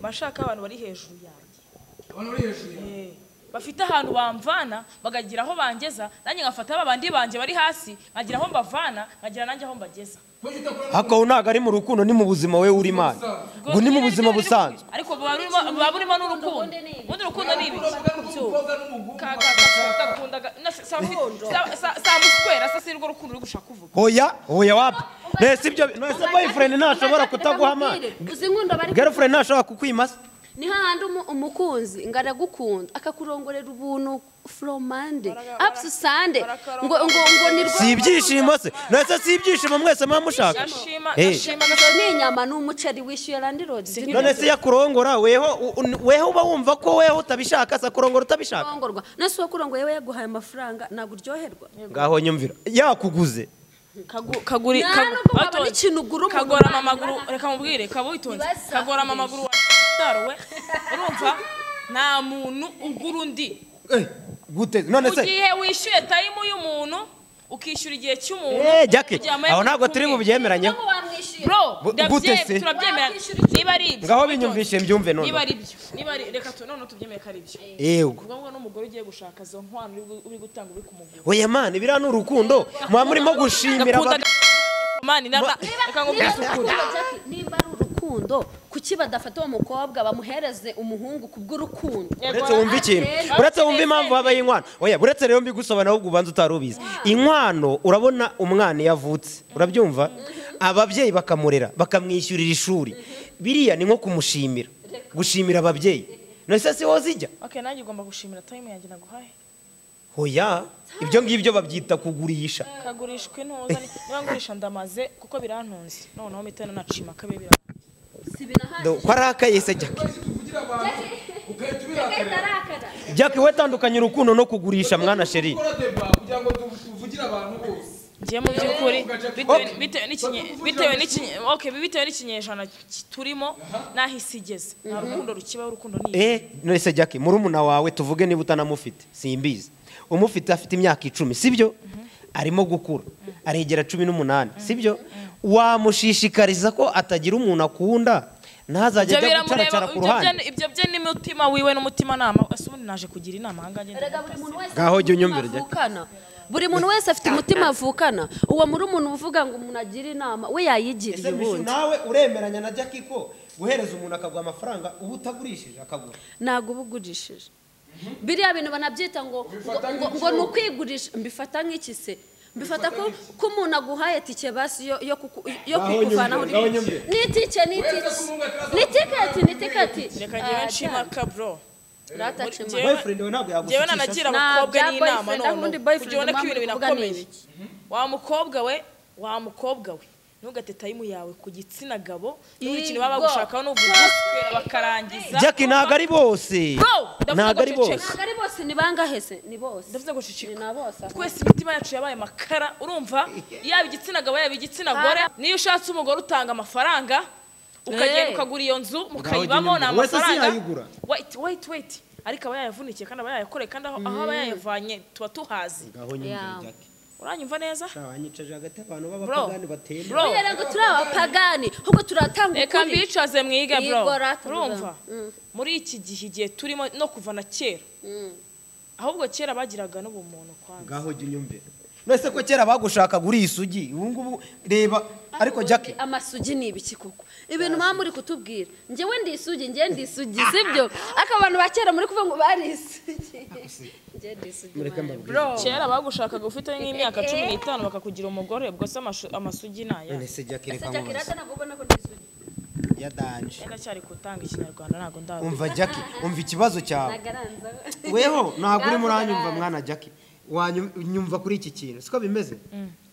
A: mba nshaka abantu bari hejuru yanjye Eh, bafite ahantu bamvana bakagira aho bangeza nanjye ngafata ba bandi banjye bari hasi nkagira aho mbavana nkagira nanjye aho mbageza
B: hakaho ntago ari mu rukundo ni mu buzima we uri imana ngo ni mu buzima busanzwe
A: ariko buba burimo- buba burimo n'urukundo ubundi urukundo ni ibiki Ka- ka- ka- gakundaga- na- sa- sa- sa- sa- sa muswera sa sinirwo rukundo uri gushaka kuvuga
B: hoya hoya wapi nese ibyo nese boyfriend ntashobora kutaguha amazi
D: uzi inkundo bari
B: girlfriend ntashobora kukwima se
D: ni hahandi umu- umukunzi ngo aragukunda akakurongorera ubuntu foromande
A: Baraga-
D: apusi sande
A: barakara-
D: ngo ngo ngo ni rwo
B: si ibyishimo se nese si ibyishimo mwese muba mushaka
A: ndashima
B: Eh.
A: ndashima
D: Iyo ni inyama ni umuceri wishyuye randi rodi
B: none se yakurongora weho u- un- weho uba wumva ko weho utabishaka se akurongora utabishaka
D: kurongorwa nese uwo kurongo yewe yaguhaye amafaranga ntabwo uryoherwa
B: ngaho nyumvira yakuguze
A: Kagu- kaguri
D: Nta
A: kagu-
D: nubwo waba
A: Atonze.
D: n'ikintu ugura umuntu
A: kagorama
D: ubana
A: amaguru
D: n'abana.
A: reka mubwire kaba witonze
D: Ntibazakurishe.
A: kagorama amaguru wataruwe urumva nta muntu ugura undi
B: gute none
A: mu
B: se
A: gihe wishyuye tayimu y'umuntu ukishyura igihe cy'umuntu
B: Eh, Jackie,
A: kugira ngo
B: aho ntabwo
A: amahirwe
B: turi
A: akumire.
B: bubyemeranyeho
A: bro
B: Bu-
A: ndabye-
B: gute se?
A: turabyemera niba ari ibyo
B: ngaho binyumvishe mbyumve none
A: niba ari byo niba ari reka tu noneho tubyemere ko ari byo
B: yego
A: ubwo ngubu n'umugore ugiye gushaka zo nkwano uri gu- uri gutanga uri kumugura
B: oya mani biriya ni urukundo muba murimo gushimira
A: Gakunda
B: abag-
A: ga- mani na- na- reka
D: niba
A: nkubwire
D: ari
A: ukuri.
D: urukundo, Jackie, niba ari urukundo kuki badafata uwo mukobwa bamuhereze umuhungu kubw'urukundo
B: uretse wumva ikintu uretse wumva impamvu habaye inkwano oya uretse rero mbigusobanura ahubwo ubanza utari ubizi inkwano urabona umwana iyo avutse urabyumva ababyeyi bakamurera bakamwishyurira ishuri biriya ni nko kumushimira gushimira ababyeyi nose si wowe zijya
A: okay nanjye ugomba gushimira tayimu yanjye naguhaye
B: oya ibyo ngibyo babyita kugurisha
A: kagurishwe ntuza ni- niba ngurisha ndamaze kuko birantunze noneho mitana nacima akabe bira
B: Do- ko arakaye se jackie jackie we tandukanye urukundo no kugurisha mwana sheri
A: ngiye mu by'ukuri bitewe- bitewe n'ikinye- bitewe n'ikinye- okay, bitewe n'ikinyejana ki- turimo nahise igeze nta rukundo rukibaho urukundo ni
B: eh nese jackie murumuna wawe tuvuge niba utanamufite simbizi umufite afite imyaka icumi sibyo arimo gukura aregera cumi n'umunani sibyo wamushishikariza ko atagira umuntu akunda ntazajya
A: ibyo
B: ajya
A: biramureba
B: gucaracara ku
A: ibyo
B: ruhande
A: byo- ibyo byo n'umutima wiwe n'umutimanama ese ubundi naje kugira inama ahangaha ngenda
B: Ngaho jya unyumvira, Jack.
D: avukana buri muntu wese afite umutima avukana uwo muri umuntu uvuga ngo umuntu agire inama we yayigiriye ubundi
B: nawe uremeranya na jackie ko guhereza umuntu akaguha amafaranga uba utagurishije akagura
D: ntabwo uba ugurishije biriya bintu banabyita ngo ngo- ngo- ngo ni ukwigurisha mbifata nk'iki se mbifata ko ko umuntu aguhaye tike basi yo yo kuku- yo
B: Ngaho
D: kukuvanaho
B: nyumvira, ngaho nyumvira.
D: ni tike ni tike ni tiketi ni tiketi
A: reka njyewe nshima ka bro
D: ratacima
A: Muri-
B: boyfriend we ntabwo
A: njyewe
B: yagushikisha se.
A: nanagira
D: Nta
A: abakobwa
D: bya
A: n'inama
D: boyfriend, aho
A: noneho
D: undi
A: kugira ubona
D: boyfriend
A: ko
D: mama
A: ibintu
D: uvuga ni
A: binakomeye wa mukobwa we wa mukobwa we ntugate tayimu yawe ku gitsina gabo n'ubu
D: Yego.
A: ikintu baba bagushakaho n'uvuga uswera bakarangiza
B: jack ntabwo ari bose
A: Bro,
B: ntabwo
A: ndavuga
B: ari
A: ngo
B: bose
A: ceceka.
D: ntabwo ari bose ni bangahe se ni bose
A: ndavuze ngo
D: ni
A: cicika
D: na bose ahubwo.
A: twese imitima yacu yabaye amakara urumva yaba igitsina gabo yaba igitsina gore niyo ushatse umugore utanga amafaranga ukagenda
D: Eh.
A: ukagura iyo nzu
B: ugenda
A: mukayibamo ni
B: umugore. Wese
A: amafaranga
B: siyayigura.
A: wait wait wait ariko aba yayavunikiye kandi aba yayakoreye kandi aho aho aba yayavanye tuba tuhazi
B: ngaho
D: Yeah.
A: uranyumva
B: nyumve jack
A: neza
B: abanyicaje hagati abantu
A: Bro.
B: b'abapagani batemba
A: Bro.
D: kubera ngo turi abapagani ahubwo turatanga
A: reka
D: ukuri
A: mbicaze mwige bro
D: Yego, rata,
A: urumva
D: bro. Mm.
A: muri iki gihe igihe turimo no kuva na kera
D: Mm.
A: ahubwo kera bagiraga n'ubumuntu kwanza
B: ngaho jya unyumve nese ko kera bagushakaga uri isugi ubu ngubu reba ariko jack
D: amasugi ni ibiki koko ibintu mwaba muri kutubwira njyewe ndi isugi njyewe ndi isugi sibyo ariko abantu ba kera muri kuvuga ngo bari isugi njyewe ndi isugi
B: Mureke
D: man,
B: mbabwire.
D: bro
A: kera bagushakaga ufite nk'imyaka cumi n'itanu bakakugira umugore ubwo se amashu- amasugi ni aya
B: none se jack
D: ese
B: reka
D: jack rata
B: nkubaze
D: ntabwo ubona ko ndi isugi
B: yadanje
A: ndacyari gutanga ikinyarwanda ntabwo ndazi
B: umva jack umva ikibazo cyawe
D: nagaranza
B: weho ntabwo urimo uranyumva mwana jack wanyumva kuri iki kintu siko bimeze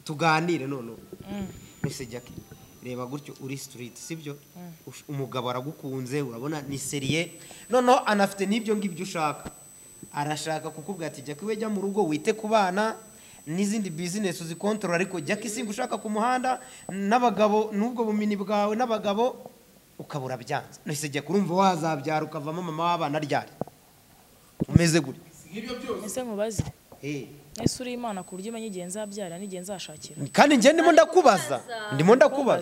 B: tuganire noneho mbese jack reba gutyo uri sitiriti sibyo Uf- umugabo aragukunze urabona ni seriye noneho anafite n'ibyo ngibyo ushaka arashaka kukubwira ati jack we jya mu rugo wite ku bana n'izindi bizinesi uzikontorora ariko jack singa ushaka ku muhanda n'abagabo n'ubwo bumenyi bwawe n'abagabo ukabura byanze mbese jack urumva wazabyara ukavamo mama w'abana ryari umeze gutya
A: ese nkubaze
B: Eh,
A: ese uri imana ku buryo umenya igihe nzabyara n'igihe nzashakira
B: kandi njye ndimo ndakubaza ndimo ndakubaza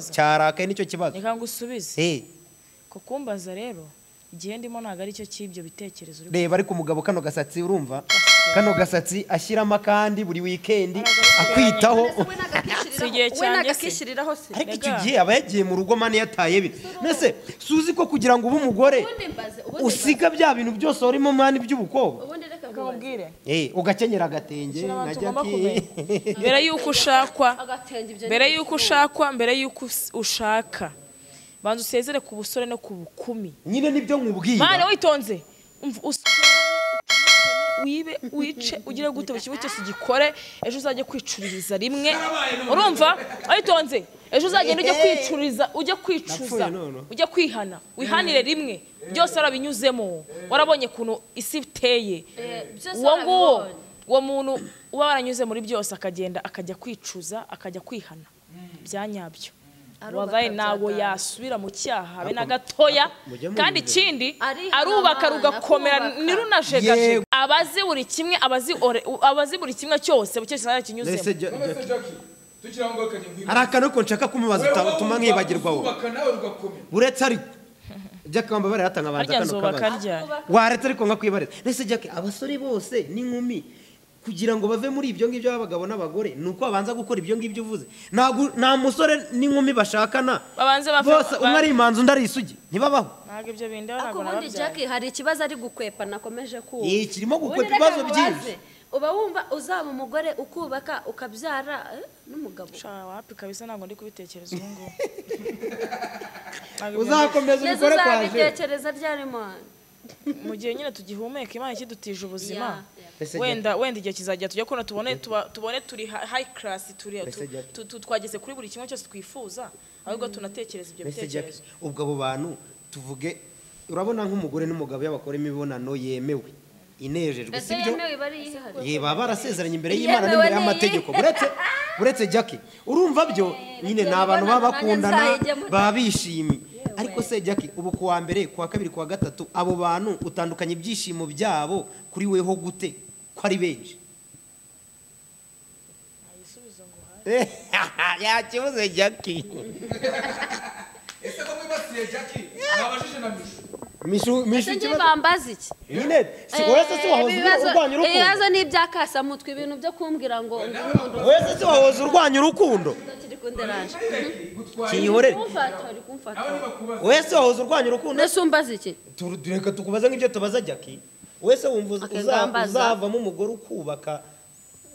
A: Ndakubaza.
B: cyarakaye nicyo kibazo
A: reka ngusubize
B: Eh,
A: ku kumbaza rero igihe ndimo ntabwo aricyo cy'ibyo bitekerezo uri
B: reba ariko umugabo kano gasatsi urumva kano gasatsi ashyiramo akandi buri wikendi akwitaho
A: Si igihe
D: we
A: cyanjye se.
D: nagakishyiriraho se
B: ariko icyo
A: Mbega.
B: gihe aba yagiye mu rugo mani yataye bine mbese suzi ko kugira ngo ube umugore
D: ubundi mbaze ubundi mbaze
B: usiga bya bintu byose warimo mani by'ubukobwa
D: ubundi reka nkubaze
A: kubwire
B: Eh, ugakenyera agatenge
A: Shyira
B: na
A: abantu ugomba
B: jackie.
A: kumenya. mbere y'uko ushakwa
D: agatenge ibyo
A: mbere
D: ni
A: y'uko
D: ibiki.
A: ushakwa mbere y'uko us- ushaka banza usezere ku busore no ku bukumi
B: nyine nibyo
A: mwana
B: nkubwira
A: witonze umva usore wibe wice ugire gute buri kimwe cyose ugikore ejo uzajya kwicururiza rimwe urumva witonze ejo uzagenda ujya kwicururiza ujya kwicuza
B: Napfuye none.
A: ujya kwihana wihanire rimwe byose warabinyuzemo warabonye ukuntu isi iteye
D: Eh, byose
A: uwo nguwo
D: warabibonye.
A: uwo muntu uba waranyuze muri byose akagenda akajya kwicuza akajya kwihana byanyabyo
D: Arubaka
A: wabaye nawo
D: byaganje.
A: yasubira mu cyaha habe na gatoya
B: mujya mu
A: kandi
B: birori.
A: ikindi
D: Arihana
A: arubaka
D: abana,
A: rugakomera
D: kubaka.
A: ntirunajegajega
B: Yego.
A: abazi buri kimwe abazi ore- abazi buri kimwe cyose buri cyose cyaba
B: Mbese
A: kinyuzemo
B: Ja- Ja-
C: none se jackie tukiri aho ngaho ukajya nkwibuka
B: hari akantu ko nshaka kumubaza uta- utuma nkibagirwa wowe
C: Uzubaka nawe rugakomera
B: uretse ariko jakamba baratanga abanza
A: harya
B: kano
A: nzoba
B: kabazo
A: karya
B: waretse ariko nka kwibareza ndetse jack abasore bose n'inkumi kugira ngo bave muri ibyo ngibyo b'abagabo n'abagore ni uko babanza gukora ibyo ngibyo uvuze Ntago- nta musore n'inkumi bashakana
A: Babanze bave-
B: bose umwe ari imanzi undi ari isugi ntibabaho
A: ntabwo ibyo bindeba ntabwo
D: ariko ubundi
A: nababyara
D: Jack hari ikibazo ari gukwepa nakomeje kumva
B: Eh, kirimo
D: Ubundi
B: gukwepa
D: reka
B: ibibazo
D: nkubaze.
B: byinshi.
D: uba wumva uzaba umugore ukubaka ukabyara eh, n'umugabo
A: Sha, wapi kabisa ntabwo ndi kubitekereza ubu ngubu Ntabwo ibyo
B: uzakomeza
D: yezu
B: ubikore kwaje
D: uzabitekereza ryari mwana
A: ndi- mu gihe nyine tugihumeka imana ikidutije ubuzima
D: Yeah, yeah.
B: Mbese
A: wenda wenda igihe kizajya tujya kubona tubone tuba- tubone turi ha- high class turi
B: Mbese
A: tu-
B: Jack.
A: tu- tu- twageze kuri buri kimwe cyose twifuza ahubwo tunatekereza ibyo
B: Mbese Jack,
A: bitekerezo
B: ubwo abo bantu tuvuge urabona nk'umugore n'umugabo iyo bakora imibonano yemewe inejejwe
D: ese
B: sibyo
D: yemewe iba ari iyihariye
B: ye baba barasezeranye imbere
D: Yemewe
B: y'imana n'imbere
D: n'iyi.
B: y'amategeko uretse uretse jackie urumva byo nyine ni
D: reka
B: abantu baba
D: mibonano
B: bakundana
D: nanjye nzayijyamo.
B: baba bishimye ariko se jackie ubu ku wa mbere ku wa kabiri ku wa gatatu abo bantu utandukanya ibyishimo byabo kuri weho gute ko ari benshi yakibuze jackie
C: ese ko mwibasiye jackie nabajije na mishu
B: mishu mishu
D: ese njye
B: ikibazo
D: bambaza iki
B: nyine si wese si wahoze
D: ibibazo-
B: urwanya
D: ibibazo
B: urukundo
D: ni ibyankasamutwe ibintu byo kumbwira ngo ndi umuntu
B: wese si wahoze urwanya urukundo
D: kiri kunderaje
B: kiyihore
D: kumfata uri kumfata
C: nawe nibakubaza
B: wese wahoze urwanya urukundo
D: ese umbaza iki
B: Turu- tureka tukubaza nk'ibyo tubaza jackie wese wumva uza- uza-
D: Akagambana.
B: uzavamo umugore ukubaka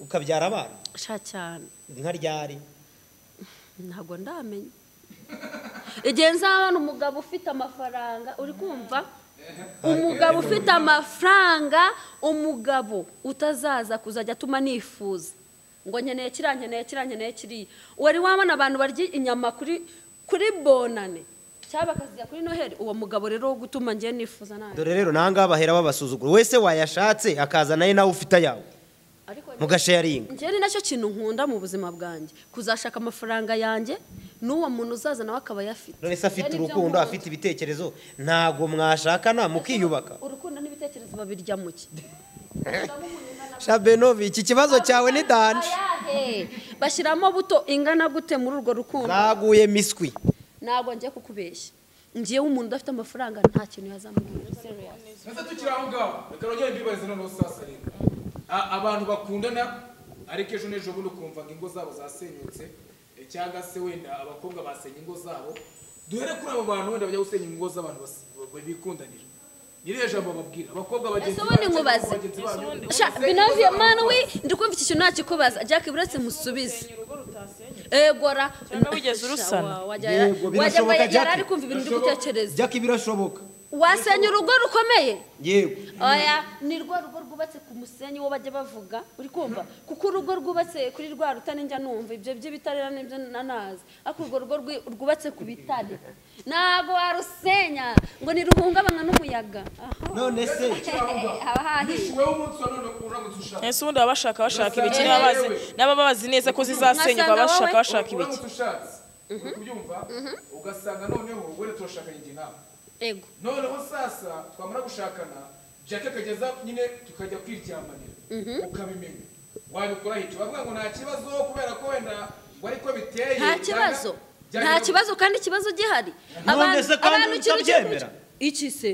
B: ukabyara abana
D: sha cyane
B: nka ryari
D: ntabwo ndamenya igihe nzabona umugabo ufite amafaranga uri kumva umugabo ufite amafaranga umugabo utazaza kuzajya atuma nifuza ngo nkeneye kiriya nkeneye kiriya nkeneye kiriya wari wabona abantu barya inyama kuri kuri bonane cyangwa bakazijya kuri noheli uwo mugabo rero wo gutuma ngiye nifuza nawe
B: dore rero nangaha bahera babasuzugura wese wayashatse akaza nawe nawe ufite ayawe
D: ariko
B: mugasharinga
D: njyewe ni nacyo kintu nkunda mu buzima bwanjye kuzashaka amafaranga yanjye n'uwo muntu uzaza nawe akaba ayafite
B: none se afite
D: Njyewe nibyo
B: urukundo
D: nkunda.
B: afite ibitekerezo ntabwo mwashakana mukiyubaka
D: urukundo n'ibitekerezo babirya mu ki
B: shabenovi iki kibazo cyawe ni danje
D: Ayahe. bashyiramo buto ingana gute muri urwo rukundo
B: zaguye miswi
D: ntabwo ngiye kukubeshya ngiye w'umuntu udafite amafaranga nta kintu yazamubwira serious
C: Nasa tukiri aho ngaho reka nongere mbibarize noneho sasa rero A- abantu bakundana ariko ejo n'ejo bundi ukumva ngo ingo zabo zasenyutse eh, cyangwa se wenda abakobwa basenya ingo zabo duhere kuri abo bantu wenda bajya gusenya ingo z'abantu bas- ba- bikundanira nyiri jambo bababwira abakobba bagenzi
D: Ese ubundi
C: banyu cyangwa
D: nkubaze.
C: bagenzi banyu,
D: sha
C: basenya ingo
D: binavye
C: zabo.
D: manwi ndikumva iki kintu nakikubaza jack buretse musubize egora
A: Cyangwa wigeze urusana?
B: Yego, birashoboka,
D: yari
B: Jack.
D: ari kumva ibintu ndi gutekereza
B: jyaka ibirashoboka
D: wasenya urugo rukomeye
B: yego
D: oya ni rwa rugo rwubatse ku musenyi wo bajya bavuga uri kumva kuko urugo rwubatse kuri rwa rutare njya numva ibyo by'ibitare rero nibyo nanazi ariko urwo rugo rwi- rwubatse ku bitare ntabwo warusenya ngo ntiruhungabanywa n'umuyaga aha
B: none se
D: haba hahiye
C: wowe umunsi wa none uramutse ushaka
A: ese ubundi baba bashaka bashaka ibikini
C: Urasanga
A: baba bazi
C: yewe.
A: n'aba bazi neza ko zizasenyuka
D: Urasanga
A: baba bashaka
D: wowe.
A: bashaka ibiki
C: uramutse ushatse uri kubyumva ugasanga noneho wenda turashakanye igihe ntabwo
D: ego
C: noneho sasa twamara gushakana jake akageza nyine tukajya kwiryamanira ukabimenya wabikora hica bavuga ngo nta kibazo kubera ko wenda ngo ariko biteye
D: nta kibazo nta kibazo kandi ikibazo gihari
B: none se kandi
D: ikintu cyo
B: utabyemera?
D: kurya- iki se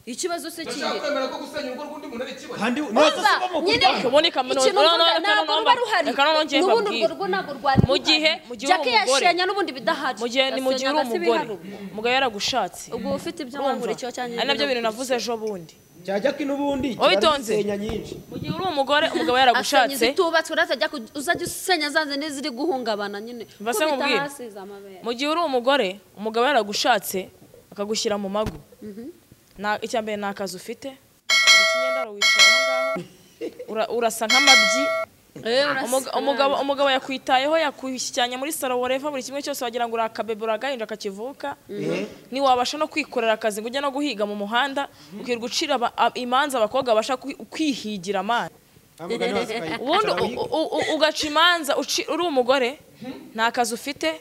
D: ikibazo se kihe
C: ndashaka kwemera ko gusenya urugo rw'undi muntu ari ikibazo
B: kandi none se
D: Umva,
B: si bo
D: nyine
B: mukundana
A: Kaboneka muno-
D: ikintu
A: no, no,
D: mvuga
A: reka
D: ntabwo
A: no,
D: ruba
A: no,
D: ruhari
A: reka no, no, njye
D: n'ubundi urwo
A: mbabwire.
D: rugo ntabwo rwari
A: Mu gihe-
D: ruhari.
A: mu gihe
D: Jack
A: uri umugore.
D: yashenya n'ubundi bidahari
A: mu gihe ni mu gihe uri
D: Yasenya agasiba
A: umugore
D: iharuguru.
A: umugabo yaragushatse
D: ubwo ufite ibyo
A: urumva
D: wabura icyo cyangwa
A: ari nabyo bintu navuze ejo bundi
B: cyajya ko n'ubundi kiba ari
A: Witonze.
B: insenya nyinshi
A: mu gihe uri umugore umugabo
D: asenya
A: yaragushatse
D: izitubatswe urazajya ku- uzajya usenya za zindi ziri guhungabana nyine
A: Mva se
D: Kubita
A: nkubwire.
D: hasi za mabere
A: mu gihe uri umugore umugabo yaragushatse akagushyira mu mago Na- icya mbere ni akazi ufite ikinyendaro wicaye aho ngaho Ura- urasa nk'amabyi
D: Eh, urasa-
A: Umuga- umugabo umugabo yakwitayeho yakwishyikiranya muri saro wareva buri kimwe cyose wagira ngo uri akabebe uri agahinja kakivuka ntiwabasha no kwikorera akazi ngo ujye no guhiga mu muhanda ukirirwa ucira aba- a- imanza abakobwa babasha kwi- kwihigira amana
B: amugani wasikaye
A: ubundi u- u- u- ugaca imanza uci- uri umugore nta kazi ufite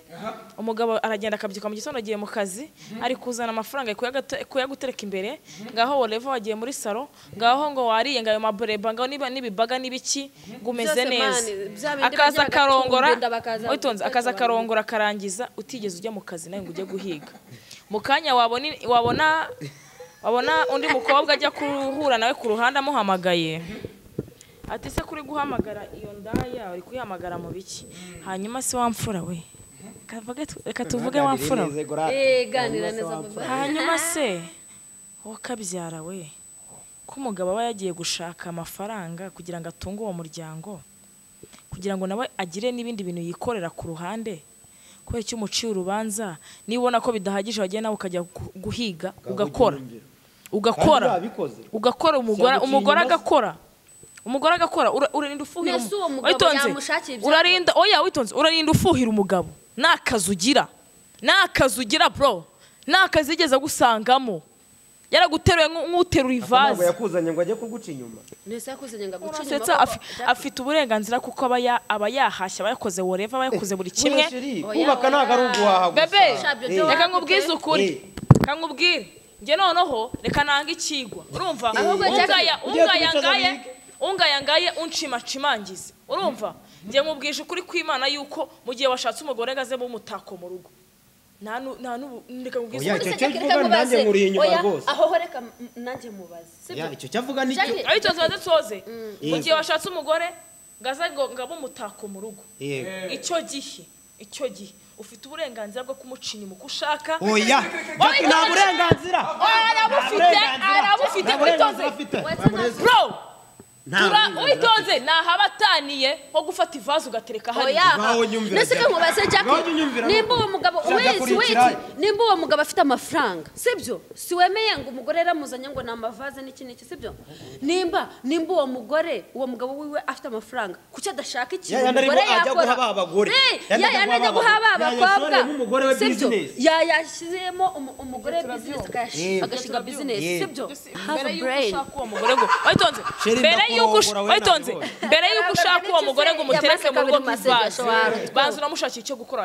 A: umugabo aragenda akabyuka mu gitondo agiye mu kazi ari kuzana amafaranga kuyagate- kuyagutereka imbere ngaho wareva wagiye muri saro ngaho ngo wariye ngo ayo mabureba ngaho niba n'ibibaga n'ibiki ngo umeze
D: Byose
A: neza
D: mani, bya bindi
A: akaza
D: bajya
A: akarongora
D: bagatumba bakaza-
A: witonze akaza akarongora akarangiza utigeze ujya mu kazi nawe ngo ujye guhiga mu kanya wabona wabona wabona undi mukobwa ajya kuhura nawe ku ruhande amuhamagaye ati se kuri guhamagara iyo ndaya uri kuyihamagara mu biki hanyuma se wamfura we Kavuge tu- reka tuvuge wamfura we
D: Eh, ganira neza
A: hanyuma se wowe kabyara we ko umugabo aba yagiye gushaka amafaranga kugira ngo atunge uwo muryango kugira ngo nawe agire n'ibindi bintu yikorera ku ruhande kubera icyo umuciye urubanza niba ubona ko bidahagije wagiye nawe ukajya gu- guhiga ugakora ugakora
B: Kandi urabikoze.
A: ugakora umugore
B: Siyaguciye
A: umugore
B: inyuma se.
A: agakora umugore agakora ura- urarinda ufuhira
D: Mbese
A: umu-
D: uwo mugabo
A: witonze,
D: yamushakiye ibyo
A: urarinda oya witonze urarinda ufuhira umugabo ni akazi ugira ni akazi ugira bro ni akazi yigeze agusangamo yaraguteruye nk'u- nk'uterura
B: ntabwo
A: ivaze
B: yakuzanye ngo ajye kuguca inyuma
D: nese yakuzanye ngo agucinye
A: urasetsa afi- afite uburenganzira kuko aba ya- aba yahashye aba yakoze woreva aba yakoze buri kimwe
B: Oya, chérie,
D: Oya,
B: kubaka
D: oya.
B: ntabwo ari uguhaha gusa
A: bebe
D: Shabyo,
B: Eh,
D: byo
A: reka nkubwize ukuri
B: Eh.
A: reka nkubwire njye noneho reka nange ikigwa urumva
D: Ahubwo
A: ungaya
D: Jack-
A: ungaya
B: Ugiye kubicaza
A: ngaye
B: bige.
A: ungaya ngaye unshimacimangize urumva njye nkubwije ukuri kw'imana yuko mu gihe washatse umugore ngo aze umutako mu rugo nta nu- nta n'ubu reka nkubwize
B: Oya,
A: ukuri.
B: icyo cyo mvuga nanjye nkuriye inyuma rwose.
D: aho ho reka m- nanjye mubaze
B: ya
D: sibyo
B: icyo cyavuga ni cyo
D: Jack-
A: abitoza badatoze mu
B: Yego.
A: gihe washatse umugore ngo aze ngo ngo abe umutako mu rugo
B: yego
A: icyo gihe icyo gihe ufite uburenganzira bwo kumuca inyuma uko ushaka
B: oya
A: Oya,
B: Jack, nta
A: icyo-
B: burenganzira
A: arabufite
B: Nta burenganzira
A: arabufite
B: afite. Nta
A: witoze
B: burenganzira afite.
D: Wese nta-
A: bro
B: Nta-
A: tura witonze ni ahabataniye ho gufata ivaze ugatereka hariya
D: oya
B: Ngaho nyumvira
D: nese ko
B: Jack.
D: nkubaze Jack
B: Ngaho nyumvira
D: nimba
B: Jack.
D: uwo mugabo
B: Shaka
D: wese
B: kurikira.
D: wese nimba uwo mugabo afite amafaranga sibyo si wemeye ngo umugore yaramuzanye ngo ni amavaze n'iki n'iki sibyo nimba nimba uwo mugore uwo mugabo wiwe afite amafaranga kuki adashaka ikintu
B: yayandi arimo
D: umugore
B: ajya
D: yakora
B: guha ba bagore.
D: Eh,
B: Yayandi ajya
D: yayandi ajya
B: guha
D: guha ba
B: ba-
D: bakobwa
B: yayashoreyemo umugore we
D: sibyo
B: business.
D: yayashyizemo umu- umugore business akayash-
B: Eh.
D: agashinga business
B: Eh.
D: sibyo have
A: mbere
D: a
A: y'uko
D: brain
A: ushaka uwo mugore ngo witonze
B: Sheri,
A: mbere y'uko ush-
B: ndakurongora, we
A: witonze
B: nabibonye.
A: mbere y'uko ushaka uwo mugore ngo umutereke mu rugo
D: Yamaze kabiri
A: nk'ivaze
D: masengesho wawe.
A: banza uramushakiye icyo gukora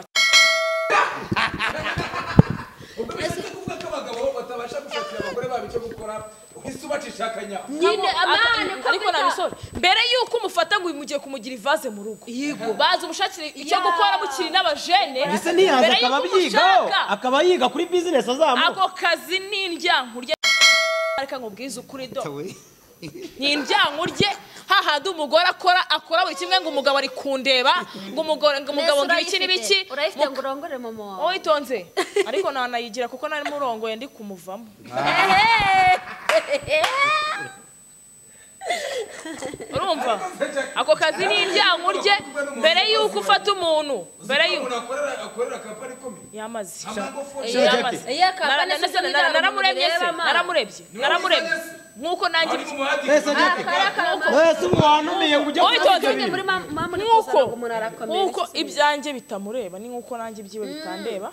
C: kuvuga ko abagabo batabasha gushakira abagore babo icyo gukora uhise ubacisha akanyaho
D: nyine
A: Ntabwo-
D: amani
A: ata- ariko nabisore mbere y'uko umufata ngo mugiye kumugira ivaze mu rugo baza umushakire icyo
D: Yeah.
A: gukora mukiri n'abajene
B: ese ntiyaza
A: mbere
B: akaba
A: y'uko
B: abyigaho
A: umushaka
B: akaba yiga kuri bizinesi azamuka
A: ako kazi ni indyankurye ariko nkubwize ukuri do ni indyankurye hahandi umugore akora akora buri kimwe ngo umugabo ari kundeba ngo umugore ngo umugabo ngo ibiki n'ibiki
D: urayifite ngo urongore mama wawe
A: witonze ariko ntanayigira kuko nari murongoye ndi kumuvamo urumva ako kazi ni indyankurye mbere y'uko ufata umuntu mbere y'uko
C: umuntu akorera akorera kampani ikomeye
A: yamaze
C: amagufo
A: Eh,
B: Shaka.
A: yamaze.
D: Eh, iya, kampani
A: Nara- nara-
D: sisi
A: nara-
D: nyine
A: naramurebye se
D: barumureba,
A: naramurebye naramurebye nk'uko nanjye
C: ari mu muhanda
B: Ese Jack, ese ubu wanumiye ngo ujye kuvuga ibyo
A: Witonze.
B: bintu
A: nk'uko nk'uko
D: nk'uko
A: ibyanjye bitamureba ni nk'uko nanjye ibyiwe bitandeba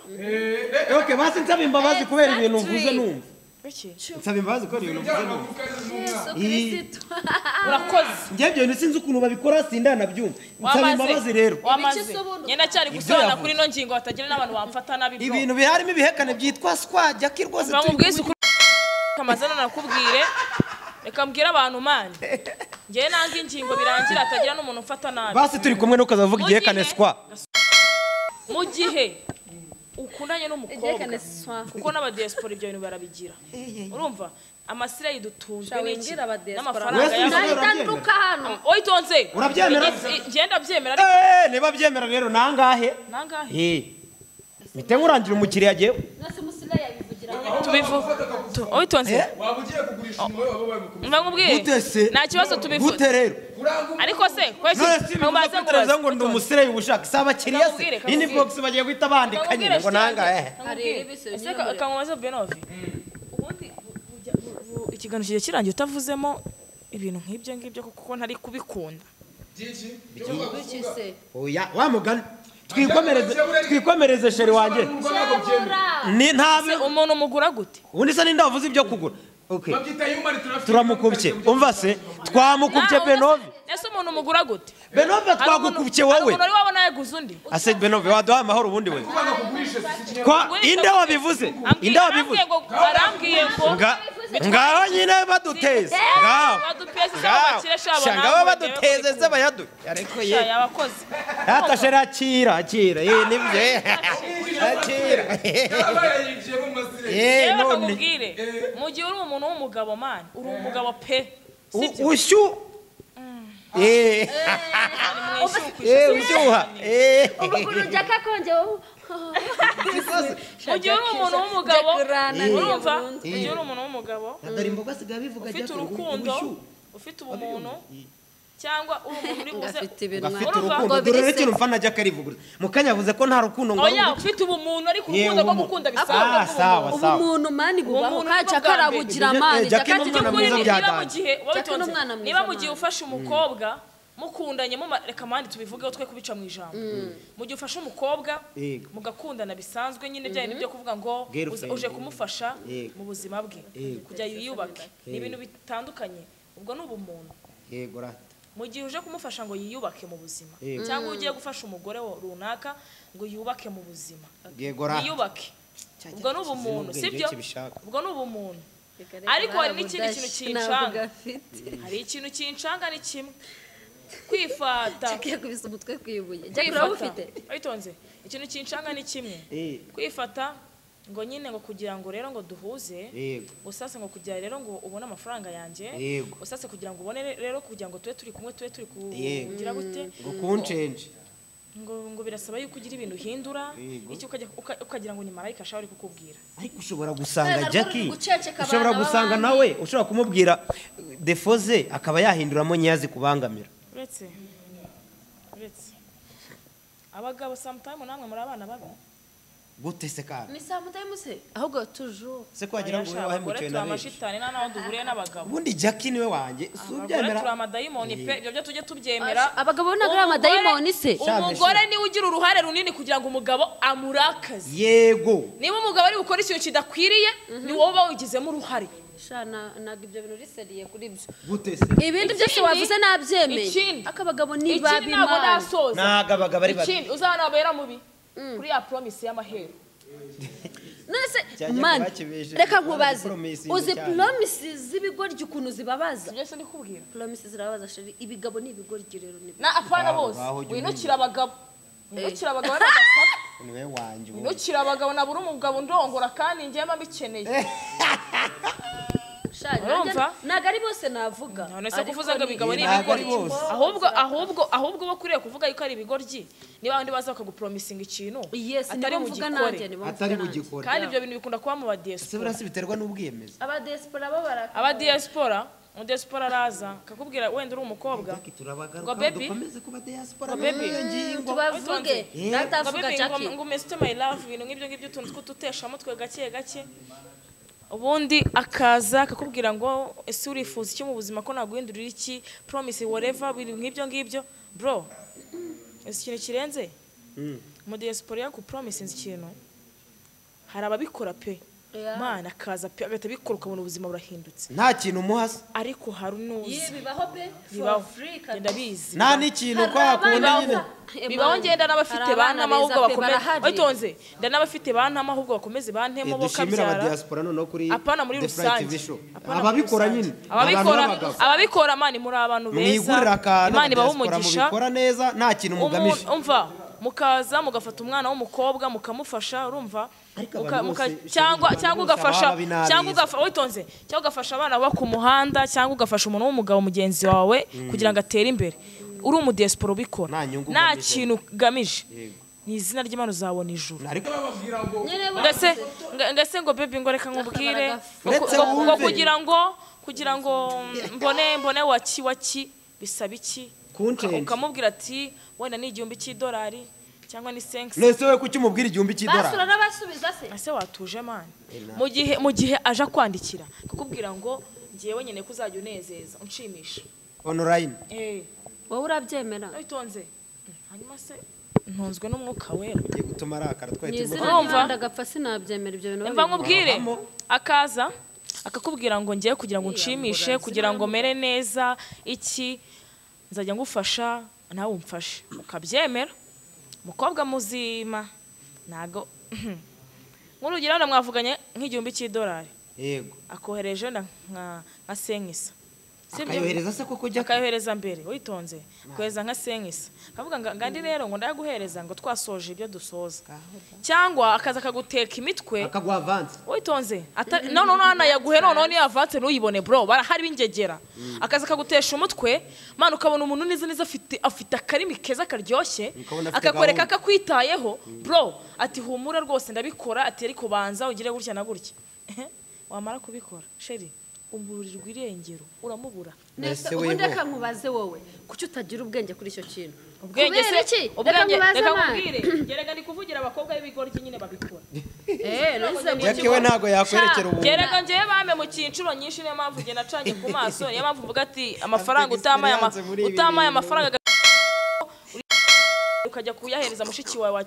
B: Okay, basi nsaba imbabazi kubera ibintu mvuze
D: Exactly.
B: numva
A: biki
B: nsaba imbabazi kubera ibintu mvuze numva
A: urakoze
B: njye ibyo bintu sinzi ukuntu babikora sindanabyumva nsaba imbabazi rero
A: wamaze
D: Ibice usobanura.
A: njye ndacyari gusobanura kuri ino ngingo hatagira n'abantu bamfata nabi bro.
B: ibintu biharimo ibihekane byitwa swa jaki rwose
A: Mba
B: turi
A: mubwize ukuri amazina nakubwire reka mbwire abantu mani njyewe nanga ingingo birangira hatagira n'umuntu umfata nabi
B: basi turi kumwe n'ukazavuga
A: Mu
B: igihekane
A: gihe-
B: swa
A: mu gihe ukundanye n'umukobwa kuko
D: ibyo
A: n'abadiyasipora ibyo bintu barabigira urumva amasire yidutunzwe
D: Shawe
A: n'iki
D: mbwira abadiaspora.
A: n'amafaranga
B: Wese
A: yabo
B: ubisobanura.
D: nduka hano
A: oyitonze
B: Urabyemera?
A: ngenda byemera ariko
B: Eh, niba byemera rero nangahe
A: nangahe
B: mite nkurangira umukiriya yagiye
D: mwese musigaye abivugira
A: tubivu tu- oyitonze
B: Eh?
C: waba ugiye kugurisha umwe waba wabikubise
A: mba nkubwiye
B: gute se
A: nta kibazo tubivu
B: gute rero
C: uranga
A: ariko se kweki
B: none si bivuga kuri televiziyo ngo ndi umusireyi ubushaka si abakiriya se
A: Kamubwire, kamubwire.
B: inbox bagiye guhita bandika nyine ngo nangahe
A: kangumaze benovi ubundi bujya- bu- bu- ikiganiro kijya kirangiye utavuzemo ibintu nk'ibyo ngibyo kuko ntari kubikunda
C: byinshi byo kuvuga
D: kise
B: oya wa mugani twikomereze twikomereze sheri wanjye
C: urwo ntabwo byemera
B: ni ntabi
A: Se umuntu umugura gute
B: ubundi se ninde wavuze ibyo kugura okay
C: babyita human traffic
B: turamukubye umva se twamukubye
A: Nawe
B: benove
A: umugase- ese umuntu umugura gute Hari
B: benove
A: umuntu-
B: twagukubye
A: hari
B: wowe
A: umuntu wari wabona yaguze undi
B: ase benove waduhaye amahoro ubundi we
C: kubanga kugurisha si ikintu
B: kwa
A: Ugurisha
B: inde
A: gute?
B: wabivuze
A: Ambwi-
B: inde wabivuze
A: arambwiye ngo- arambwiye ngo
B: nga ngaho nyine baduteze ngaho
A: badupeze se
B: ngaho
A: bakire shabo
B: shanga
A: nawe urebe
B: baba baduteze
A: kubikunda.
B: se bayaduye ariko ye
A: Shaya, abakozi
B: Hata shera akira akira ye nibyo eh, akira
C: yaba yayinjiyemo mu masire
B: ye
A: yewe
B: none
A: bakakubwire mu gihe uri umuntu w'umugabo mani uri umugabo pe
B: u- ushyu eh eh ushyuha eh
D: ubu ukuntu jaka kongewe
A: mu gihe uri umuntu w'umugabo
D: Jack
A: urumva
D: Ryan.
A: mu gihe uri umuntu w'umugabo
B: dore imboga sigaye bivuga
A: ufite urukundo ufite ubumuntu cyangwa uri umuntu uri buze
D: gafite ibintu
B: gafite
A: Urumva?
B: urukundo dore
D: Ngo biri se.
B: n'ikintu mfana ajya akarivuguruza mu kanya yavuze ko nta rukundo ngo
A: oya ufite ubumuntu ariko urukundo rwo gukunda bisaba
B: ah sawa sawa
D: ubumuntu mani bubaho
A: Ubumuntu
D: kaca
A: bw'ubwa mbere.
D: karabugira mani
B: Jack
D: jaka
B: ni
D: kijya
B: umwana
D: kuri
B: mwiza
D: ni
B: bya-
A: niba mu gihe
D: Jack ni umwana mwiza,
A: niba mu gihe
D: man.
A: ufashe umukobwa mukundanye muma- reka mandi tubivugeho twe kubica mu ijambo mu gihe ufashe umukobwa
B: Yego.
A: mugakundana bisanzwe nyine bya bintu byo kuvuga ngo
B: Girlfriend.
A: uza- uje kumufasha
B: Yego.
A: mu buzima bwe
B: Yego.
A: kujya yiyubake ni ibintu bitandukanye ubwo ni ubumuntu
B: yego rata
A: mu gihe uje kumufasha ngo yiyubake mu buzima
B: Yego.
A: cyangwa ugiye gufasha umugore wo- runaka ngo yubake mu buzima
B: yego rata
A: yiyubake ubwo ni ubumuntu
B: ubwenge
A: sibyo
B: kibishaka.
A: ubwo ni ubumuntu ariko hari n'ikindi kintu
D: ntabwo
A: kincanga
D: gafite
A: hari ikintu kinshanga ni kimwe kwifata
D: jaka yakubise umutwe ku ibuye jaka uraba ufite
A: kwifata witonze ikintu kinshanga ni kimwe
B: Eh.
A: kwifata ngo nyine ngo kugira ngo rero ngo duhuze
B: yego
A: usase ngo kugira rero ngo ubone amafaranga yanjye
B: Yego.
A: usase kugira ngo ubone re- rero kugira ngo tube turi kumwe tube turi ku-
B: Yego.
A: kugira gute
B: ngo kunshenje
A: ngo ngo birasaba yuko ugira ibintu uhindura icyo ukajya- uka- ukagira ngo ni marayika ashobora kukubwira
B: ariko ushobora gusanga
D: Kubera
B: jackie
D: ko uri guceceka
B: ushobora
D: abana
B: gusanga
D: b'abandi.
B: nawe ushobora kumubwira defo ze akaba yahinduramo nyazi kubangamira
A: uretse uretse abagabo samutayimu namwe muri abana babi
B: gute se kandi
D: ni saa moto y'umusiri ahubwo tujuru
B: se kwagira ngo
A: Abasha,
B: wowe wahemukiwe
A: abagore turi
B: na benshi
A: amashitani nta n'aho duhuriye n'abagabo
B: ubundi jackie niwe wanjye si
A: abagore
B: ubyemera
A: turi amadayimoni pe ibyo byo tujye tubyemera
D: Abasha, abagabo bo ntabwo ari
A: Umugore-
D: amadayimoni se.
A: umugore niwe ugira uruhare runini kugira ngo umugabo amurakaze
B: yego
A: niba umugabo ari gukora ikintu kidakwiriye ni wowe uba wigizemo uruhare
D: ntabwo ibyo bintu riseriye kuri byo
B: gute se
A: Ikindi-
D: ibindi byose wavuze nabyemeye
A: ikindi-
D: akabagabo ni
A: ikindi ntabwo
D: babimana
A: nasoza
B: ntabwo abagabo ari babi
A: ikindi uzabona abera mubi kuri ya poromisi y'amahero
D: nonese
B: Cyajya
D: mani
B: kubakibeje,
D: reka
B: kubona
D: nkubaze
B: promises
D: uzi
B: cyane.
D: poromisi z'ibigoryi ukuntu zibabaza
A: ibyo si ndikubwira
D: poromisi zirababaza sheri ibigabo ni ibigoryi rero ni
A: na apana
B: Baho-
A: bose
B: baho jya
A: winukira abagabo winukira abagabo n'abagabo
B: niwe wanjye ubu
A: winukira abagabo nabura umugabo ndongora kandi njyemo mbikeneye
D: Shani,
A: Urumva?
D: nanjye- ntabwo ari bose navuga
A: none se
D: Ariko
A: kuvuze ngo
D: ni-
A: abigabo ni
B: Ntabwo ari
A: ibigoryi
B: bose.
A: ahubwo ahubwo ahubwo uba ukwiriye kuvuga yuko ari ibigoryi niba abandi baza bakaguporomisinga ikintu
D: yes
A: atari
D: nibo mvuga
A: bugikore
D: nanjye nibo
B: atari
D: mvuga nanjye.
B: bugikora
A: kandi ibyo bintu bikunda kuba mu
B: se
A: badiyesipora
B: burasi biterwa n'ubwiyemezi
D: abadesipora bo baraka
A: abadiyesipora umudiyesipora araza akakubwira wenda uri umukobwa
B: Jackie, turabagaruka
A: Ngo baby.
B: dukomeze kuba diaspora
A: Ngo baby.
B: n'iyo ngingo
D: tubavuge
B: Eh.
A: ngo
D: natavuga
A: bibi
D: jackie
A: ngo mesite mayi love ibintu nk'ibyo ngibyo utuntu tw'uduteshamutwe gake gake ubundi akaza akakubwira ngo ese urifuza iki mu buzima ko naguhindurira iki promise whatever ibintu nk'ibyo ngibyo bro ese ikintu kirenze mu diaspora yakupromisinze ikintu hari ababikora pe
D: Yeah.
A: mana akaza pe agahita abikora ukabona ubuzima burahindutse
B: nta kintu umuhasa
A: ariko hari n'uzi
D: Yee, bibaho pe for
A: bibaho
D: free
A: Ngenda bizi
B: nta n'ikintu ko hakunda nyine
A: bibaho ngenda n'abafite bantama ahubwo bakomeze witonze nda n'abafite bantama ahubwo bakomeze bantemo
B: Eh,
A: bo
B: dushimire aba
A: kabyara
B: diaspora noneho kuri
A: apana muri
B: The Fly
A: rusange
B: TV show.
A: Apana muri
B: ababikora
A: rusange.
B: nyine
A: ababikora
B: ababikora
A: ababikora mani muri abantu beza
B: mwigurira akantu
A: imana ibaha
B: abadiaspora
A: umugisha
B: mubikora neza nta kintu mugamije
A: Umu- umva mukaza mugafata umwana w'umukobwa mukamufasha urumva
B: Ariko
A: Muka-
B: abantu
A: muka-
B: bose,
A: cyangwa
B: abantu
A: cyangwa
B: bose
A: ugafasha
B: ababa binabizi.
A: cyangwa ugafa- witonze cyangwa ugafasha abana baba ku muhanda cyangwa ugafasha umuntu w'umugabo mugenzi wawe kugira ngo atere imbere uri umudiyesipora ubikora
B: Nta nyungu
A: nta
B: ugamije.
A: kintu ugamije
B: Yego.
A: ni izina ry'imana uzabona ijuru
B: ariko
A: ngase nga- ngase ngo baby ngo reka nkubwire
D: Uretse
A: ngo- ngo- ngo
B: wumve.
A: kugira ngo kugira ngo mbone mbone waki waki bisaba iki
B: Content.
A: Uka- ukamubwira ati wenda ni igihumbi cy'idolari cyangwa ni senkisi
B: nese we kuki umubwira igihumbi
D: basura
B: cy'idolari
D: n'abasubiza se
A: ese watuje mani
B: Enough.
A: mu gihe mu gihe aje akwandikira kukubwira ngo ngewe nyine ko uzajya unezeza unshimisha
B: onorayini
A: eh
D: wowe urabyemera
A: witonze hanyuma se ntunzwe n'umwuka wera
B: ugiye gutuma arakara
D: mu
B: twahita
D: izina
B: imbuga
A: Urumva?
D: ry'imana agapfa sinabyemera ibyo bintu
A: mva nkubwire
B: Barahamo.
A: akaza akakubwira ngo ngewe kugira ngo unshimishe
D: Iyambura,
A: kugira ngo mere neza iki nzajya ngufasha nawe umfashe ukabyemera umukobwa muzima ntago nk'urugero wenda mwavuganye nk'igihumbi cy'idolari
B: yego
A: akohereje wenda nka nka senkisa Si ibyo?
B: akayohereza se koko jya
A: akayohereza mbere witonze kohereza nka senkisa akavuga ngo ngandi rero ngo ndayaguhereza ngo twasoje ibyo dusoza cyangwa akaza akaguteka imitwe
B: akaguha avansi
A: witonze atari no no no nayaguhe noneho niyo avanse ntuyibone bro barahari b'ingegera akaza akagutesha umutwe mana ukabona umuntu neza neza afite afite akarimi keza karyoshye
B: Ukabona afite
A: akakwereka
B: gahunda.
A: ko akwitayeho bro ati humura rwose ndabikora ati ariko banza ugire gutya na gutya wamara kubikora sheri umurirwa irengero uramubura
B: nese
D: ubundi
B: weho
D: reka nkubaze wowe kuki utagira ubwenge kuri icyo kintu
A: ubwenge
D: Kubera iki?
A: se
D: reka
A: ubwenge
D: nkubaze
A: reka
D: mani
A: nkubwire gerega ndi kuvugira abakobwa b'ibigoryi nyine babikora
D: eee nonese mu
B: jackie we ntabwo yakwerekera ubu
A: gerega njyewe bame mu cyiciro nyinshi niyo mpamvu ugenda acanye ku maso niyo mpamvu uvuga ati amafaranga utamaye ama-
B: experience muri ibi
A: utamaye
B: bintu.
A: amafaranga uri- ukajya kuyahereza mushiki wawe wa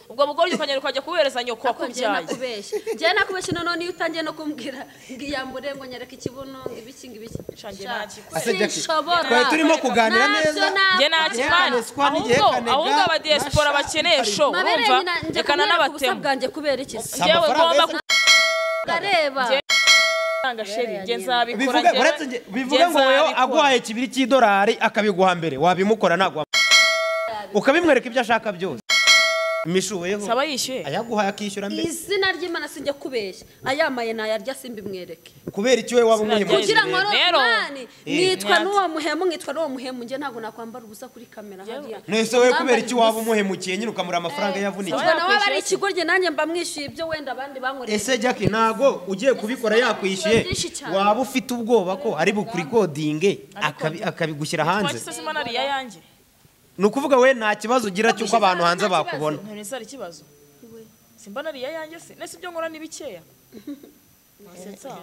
A: ubwo bugoryi ukagenda ukajya kubuhereza nyoko
D: Ariko njyewe
A: wakubyaye
D: nakubeshye njyewe nakubeshye noneho niyo utangiye no kumbwira ngo iyambure ngo nyereke ikibuno ngo ibiki ngo ibiki
A: Sha, njye
D: Sha,
A: nakikora.
B: Ase Jackie,
D: sinshobora
B: twari turimo kuganira
D: Ntabyo
B: neza.
D: nakora.
A: njye ntacyo
B: Yerekane
A: mwana
B: squad,
A: ahubwo
B: yerekane ga,
A: ahubwo abadiyesipora
B: nashaka
A: bakeneye show
D: Mabere
A: wumva
D: nyina njye
A: rekana
D: kumwereka ubusa
A: n'abatemu
D: bwanjye kubera iki se?
B: Si
A: njyewe
B: amafaranga
A: ngomba
B: yo
D: areba
A: Njye- gutanga sheri njye nzabikora
B: bivuga
A: njyewe-
B: uretse njye- bivuge
A: njye
B: ngo wewe
A: nzabikora.
B: aguhaye kibiri cy'idolari akabiguha mbere wabimukora ntabwo wam- ukabimwereka ibyo ashaka byose mishuweho
A: saba yishyuye
B: ayaguhaye akishyura mbere
D: izina ry'imana sinjya kubeshya ayamaye nayarya simbimwereke
B: kubera iki wowe waba
A: Izina
B: umuhemu
A: ryayo.
D: kugira ngo
A: Rero-
D: romani nitwa
A: Nyatsa.
D: n'uwo muhemu nkitwa n'uwo muhemu njye ntabwo nakwambara ubusa kuri kamera hariya
B: nese wowe kubera iki waba
D: Bambaye
B: umuhemukiye nyine ukamura amafaranga
D: ubusa.
B: yavunikiye
A: Sawa.
D: ubwo nawe aba ari ikigoryi nanjye mba mwishyuye ibyo wenda abandi bankoreye
B: ese jackie ntago ugiye kubikora yakwishyuye
D: Byinshi cyane.
B: waba ufite ubwoba ko ari bukurikodinge akabi- akabigushyira hanze
A: twakisa sima nariya yanjye
B: ni ukuvuga we nta kibazo ugira cy'uko abantu hanze bakubona
A: nta nisari ikibazo simba nariya yanjye se nese ibyo nkora ni bikeya nsetsa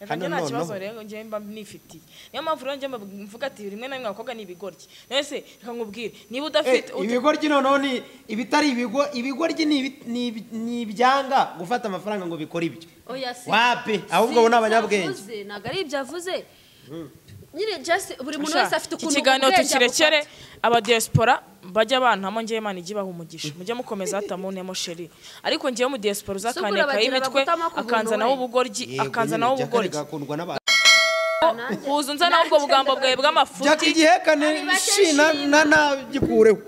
A: reka njye nta
B: noneho-
A: kibazo rero njye mba nifitiye niyo mpamvu rero njye mba mvuga ati rimwe na rimwe abakobwa ni ibigoryi nese reka nkubwire niba udafite ut-
B: ibigoryi noneho ni ibitari ibigo ibigoryi ni ibi- ni ibi- ni ibyanga gufata amafaranga ngo bikore ibyo
D: oya si
B: wapi ahubwo abo ni abanyabwenge
D: ntabwo ari ibyo avuze nyine just buri muntu
A: Sha,
D: wese afite
A: iki
D: ukuntu
A: kiganiro
D: ubwenge
A: tukirekere
D: abufata.
A: abadiaspora bajya bantamo njyewe imana ijye ibaha umugisha mujye mukomeza hata mu ntemo sheri ariko njyewe mu diaspora uzakanekaho
D: bagira
A: imitwe
D: bagutama ku buntu
A: akanzanaho
D: we.
A: ubugoryi
B: Yego,
A: akanzanaho
B: nyine Jackie
A: ubugoryi
B: agakundwa n'abantu
D: Nanjye-
A: kuza unzanaho ubwo bugambo bwawe
B: jackie
A: bw'amafuti
B: igihekane
D: Ari bake
B: shi na na nagikureho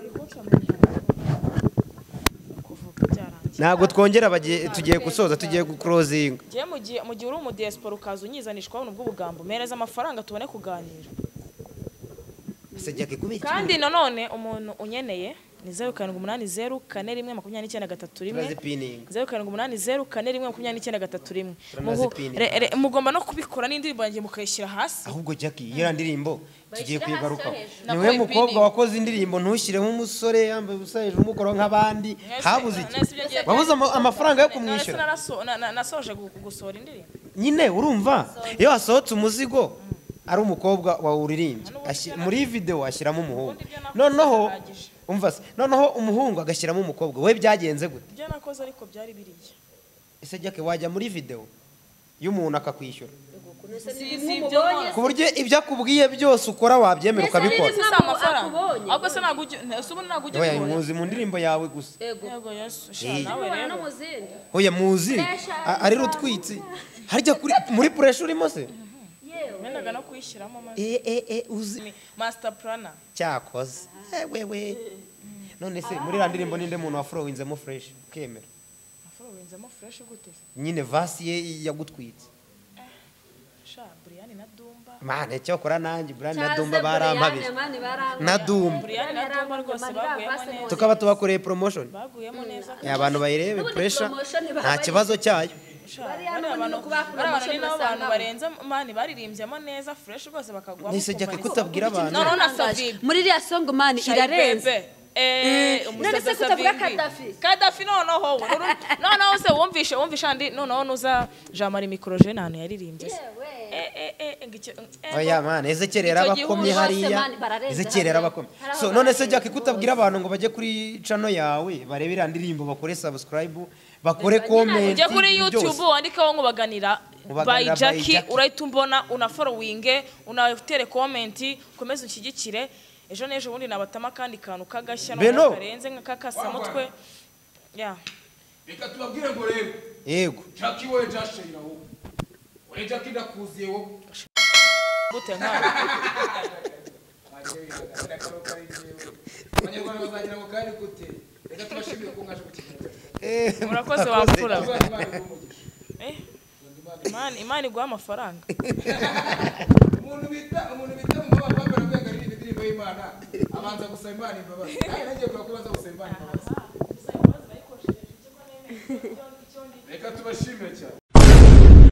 A: kuvuga byarangiye
B: ntabwo twongera bagiye- tugiye gusoza tugiye gukurozinga
A: njyewe mu gihe- mu gihe uri umudiaspora ukaza unyizanishwaho nubwo ubugambo mpereza amafaranga tubone kuganira
B: ese jackie kubiki
A: kandi nanone umuntu unyeneye ni zeru karindwi umunani zeru kane rimwe makumyabiri n'icyenda gatatu rimwe
B: turazipininga
A: zeru karindwi umunani zeru kane rimwe makumyabiri n'icyenda gatatu rimwe
B: Turanazi
A: Muhu-
B: pini.
A: re- re- mugomba no kubikora n'indirimbo yanjye mukayishyira hasi
B: ahubwo jackie iyo ndirimbo tugiye
D: Bayishyira hasi
B: kuyigarukaho
D: yo hejuru.
B: niwe
A: Nakuwe
B: mukobwa
A: pininga.
B: wakoze indirimbo ntushyireho umusore yambaye ubusa hejuru umukoraho nk'abandi
A: Mwese-
B: habuze iki
A: mwese ibyo ngiye-
B: wabuze ama- amafaranga yo
A: None se
B: kumwishyura
A: naraso- na- na- nasoje gu- gusohora indirimbo
B: nyine urumva iyo wasohotse umuzigo ari umukobwa wawuririmbye Ashi- muri video ashyiramo umuhungu
A: Ubundi ibyo nakoze
B: noneho
A: birahagije.
B: umva se noneho umuhungu agashyiramo umukobwa we byagenze gute
A: ibyo nakoze ariko byari biriya
B: ese jackie wajya muri video y'umuntu akakwishyura
A: ibyo nkora.
B: ku buryo ibyo akubwiye byose ukora wabyemera
D: Mbese
B: ukabikora
D: ari
A: si amafaranga
D: akubonye.
A: ahubwo se ntabwo ujya ese ubundi ntabwo ujya
B: oya
A: ubibona.
B: muzi mu ndirimbo yawe gusa
D: Ego.
A: yego yesu sha
B: Hey.
A: nawe
D: Ubona
A: rero
D: no mu zindi.
B: oya muzi
D: Pressure
B: a- ari rutwitsi harya kuri muri puresha urimo se
D: Yewe.
A: nendaga no kuyishyiramo maze
B: Eh, eh, eh, uzi
A: master plana
B: cyakoze Eh, wewe none se muri iriya ndirimbo ninde muntu wafurowinzemo fureshi ukemera
A: afurowenzamo fresh gute
B: nyine vasi ye yagutwitse
A: sha buriyani na dumba
B: mane cyakora nanjye burani na
D: Cyaze
B: dumba barampabiye
D: Brian, mani barampa-
B: na dumba
A: buriyani na dumba rwose baguyemo neza
B: tukaba tubakoreye promotion
A: baguyemo neza
B: Eh, abantu bayirebe
D: Ubundi
B: puresha
D: promotion
B: nta
D: babaye.
B: kibazo cyayo
A: sha
D: Bariya
A: bariya
D: n'ubundi
A: bantu
D: ni ukubakura
A: bariya bantu ni
D: amashami
A: nabo bantu
D: basanganywe.
A: barenze mani baririmbyemo neza fresh rwose bakagwamo
B: nise jya
A: kumva
B: kutabwira abantu
A: Noneho na Savibi.
D: muri iriya songo mani
A: Shy
D: irarenze
A: Bebe. Eh, umusaza
D: None se kutavuga
A: Savimbi.
D: Gaddafi?
A: Gaddafi noneho we. Uru- noneho se wumvishe wumvishe andi noneho nuza Jean Marie Microje nta hantu yaririmbye se.
D: Yewe.
A: Eh, eh, eh, ngo icyo- eh,
B: oya mane ezekerera
A: Icyo
B: abakomye
A: gihugu
D: bose,
B: hariya
D: mani, bararenze
B: ezekerera
D: hariya.
B: abakomye
D: Hari aho
B: so none se
D: bararenze
B: jackie kutabwira abantu ngo bajye kuri cano yawe barebe iriya ndirimbo bakore subscribe bakore comment
A: ujye kuri youtube
B: byose.
A: wandikeho ngo baganira by
B: Mubaganira by
A: jacki
B: Jackie.
A: urahita umbona unaforowinge unatere komenti ukomeze unshyigikire ejo n'ejo bundi nabatama akandi kantu k'agashya noneho
B: Beno.
A: karenze nk'akakasamutwe ya
C: reka tubabwire ngo rero
B: yego
C: jaki wowe jashira wowe wowe jaki ndakuziye wowe
A: gute nkawe
C: abanyarwanda bazagira ngo kari gute reka tubashimire ko mwaje gukina
B: Eh,
A: murakoze
B: mwakoze.
A: wamfura
C: Imana iguhe umugisha.
A: Eh, Imana- imana iguha amafaranga
C: umuntu bita umuntu bita mu mabanga wambara kwega aririmba indirimbo y'imana abanza gusaba imana imbabazi kandi nagiye kuba kubanza gusaba imana imbabazi reka tubashimire cyane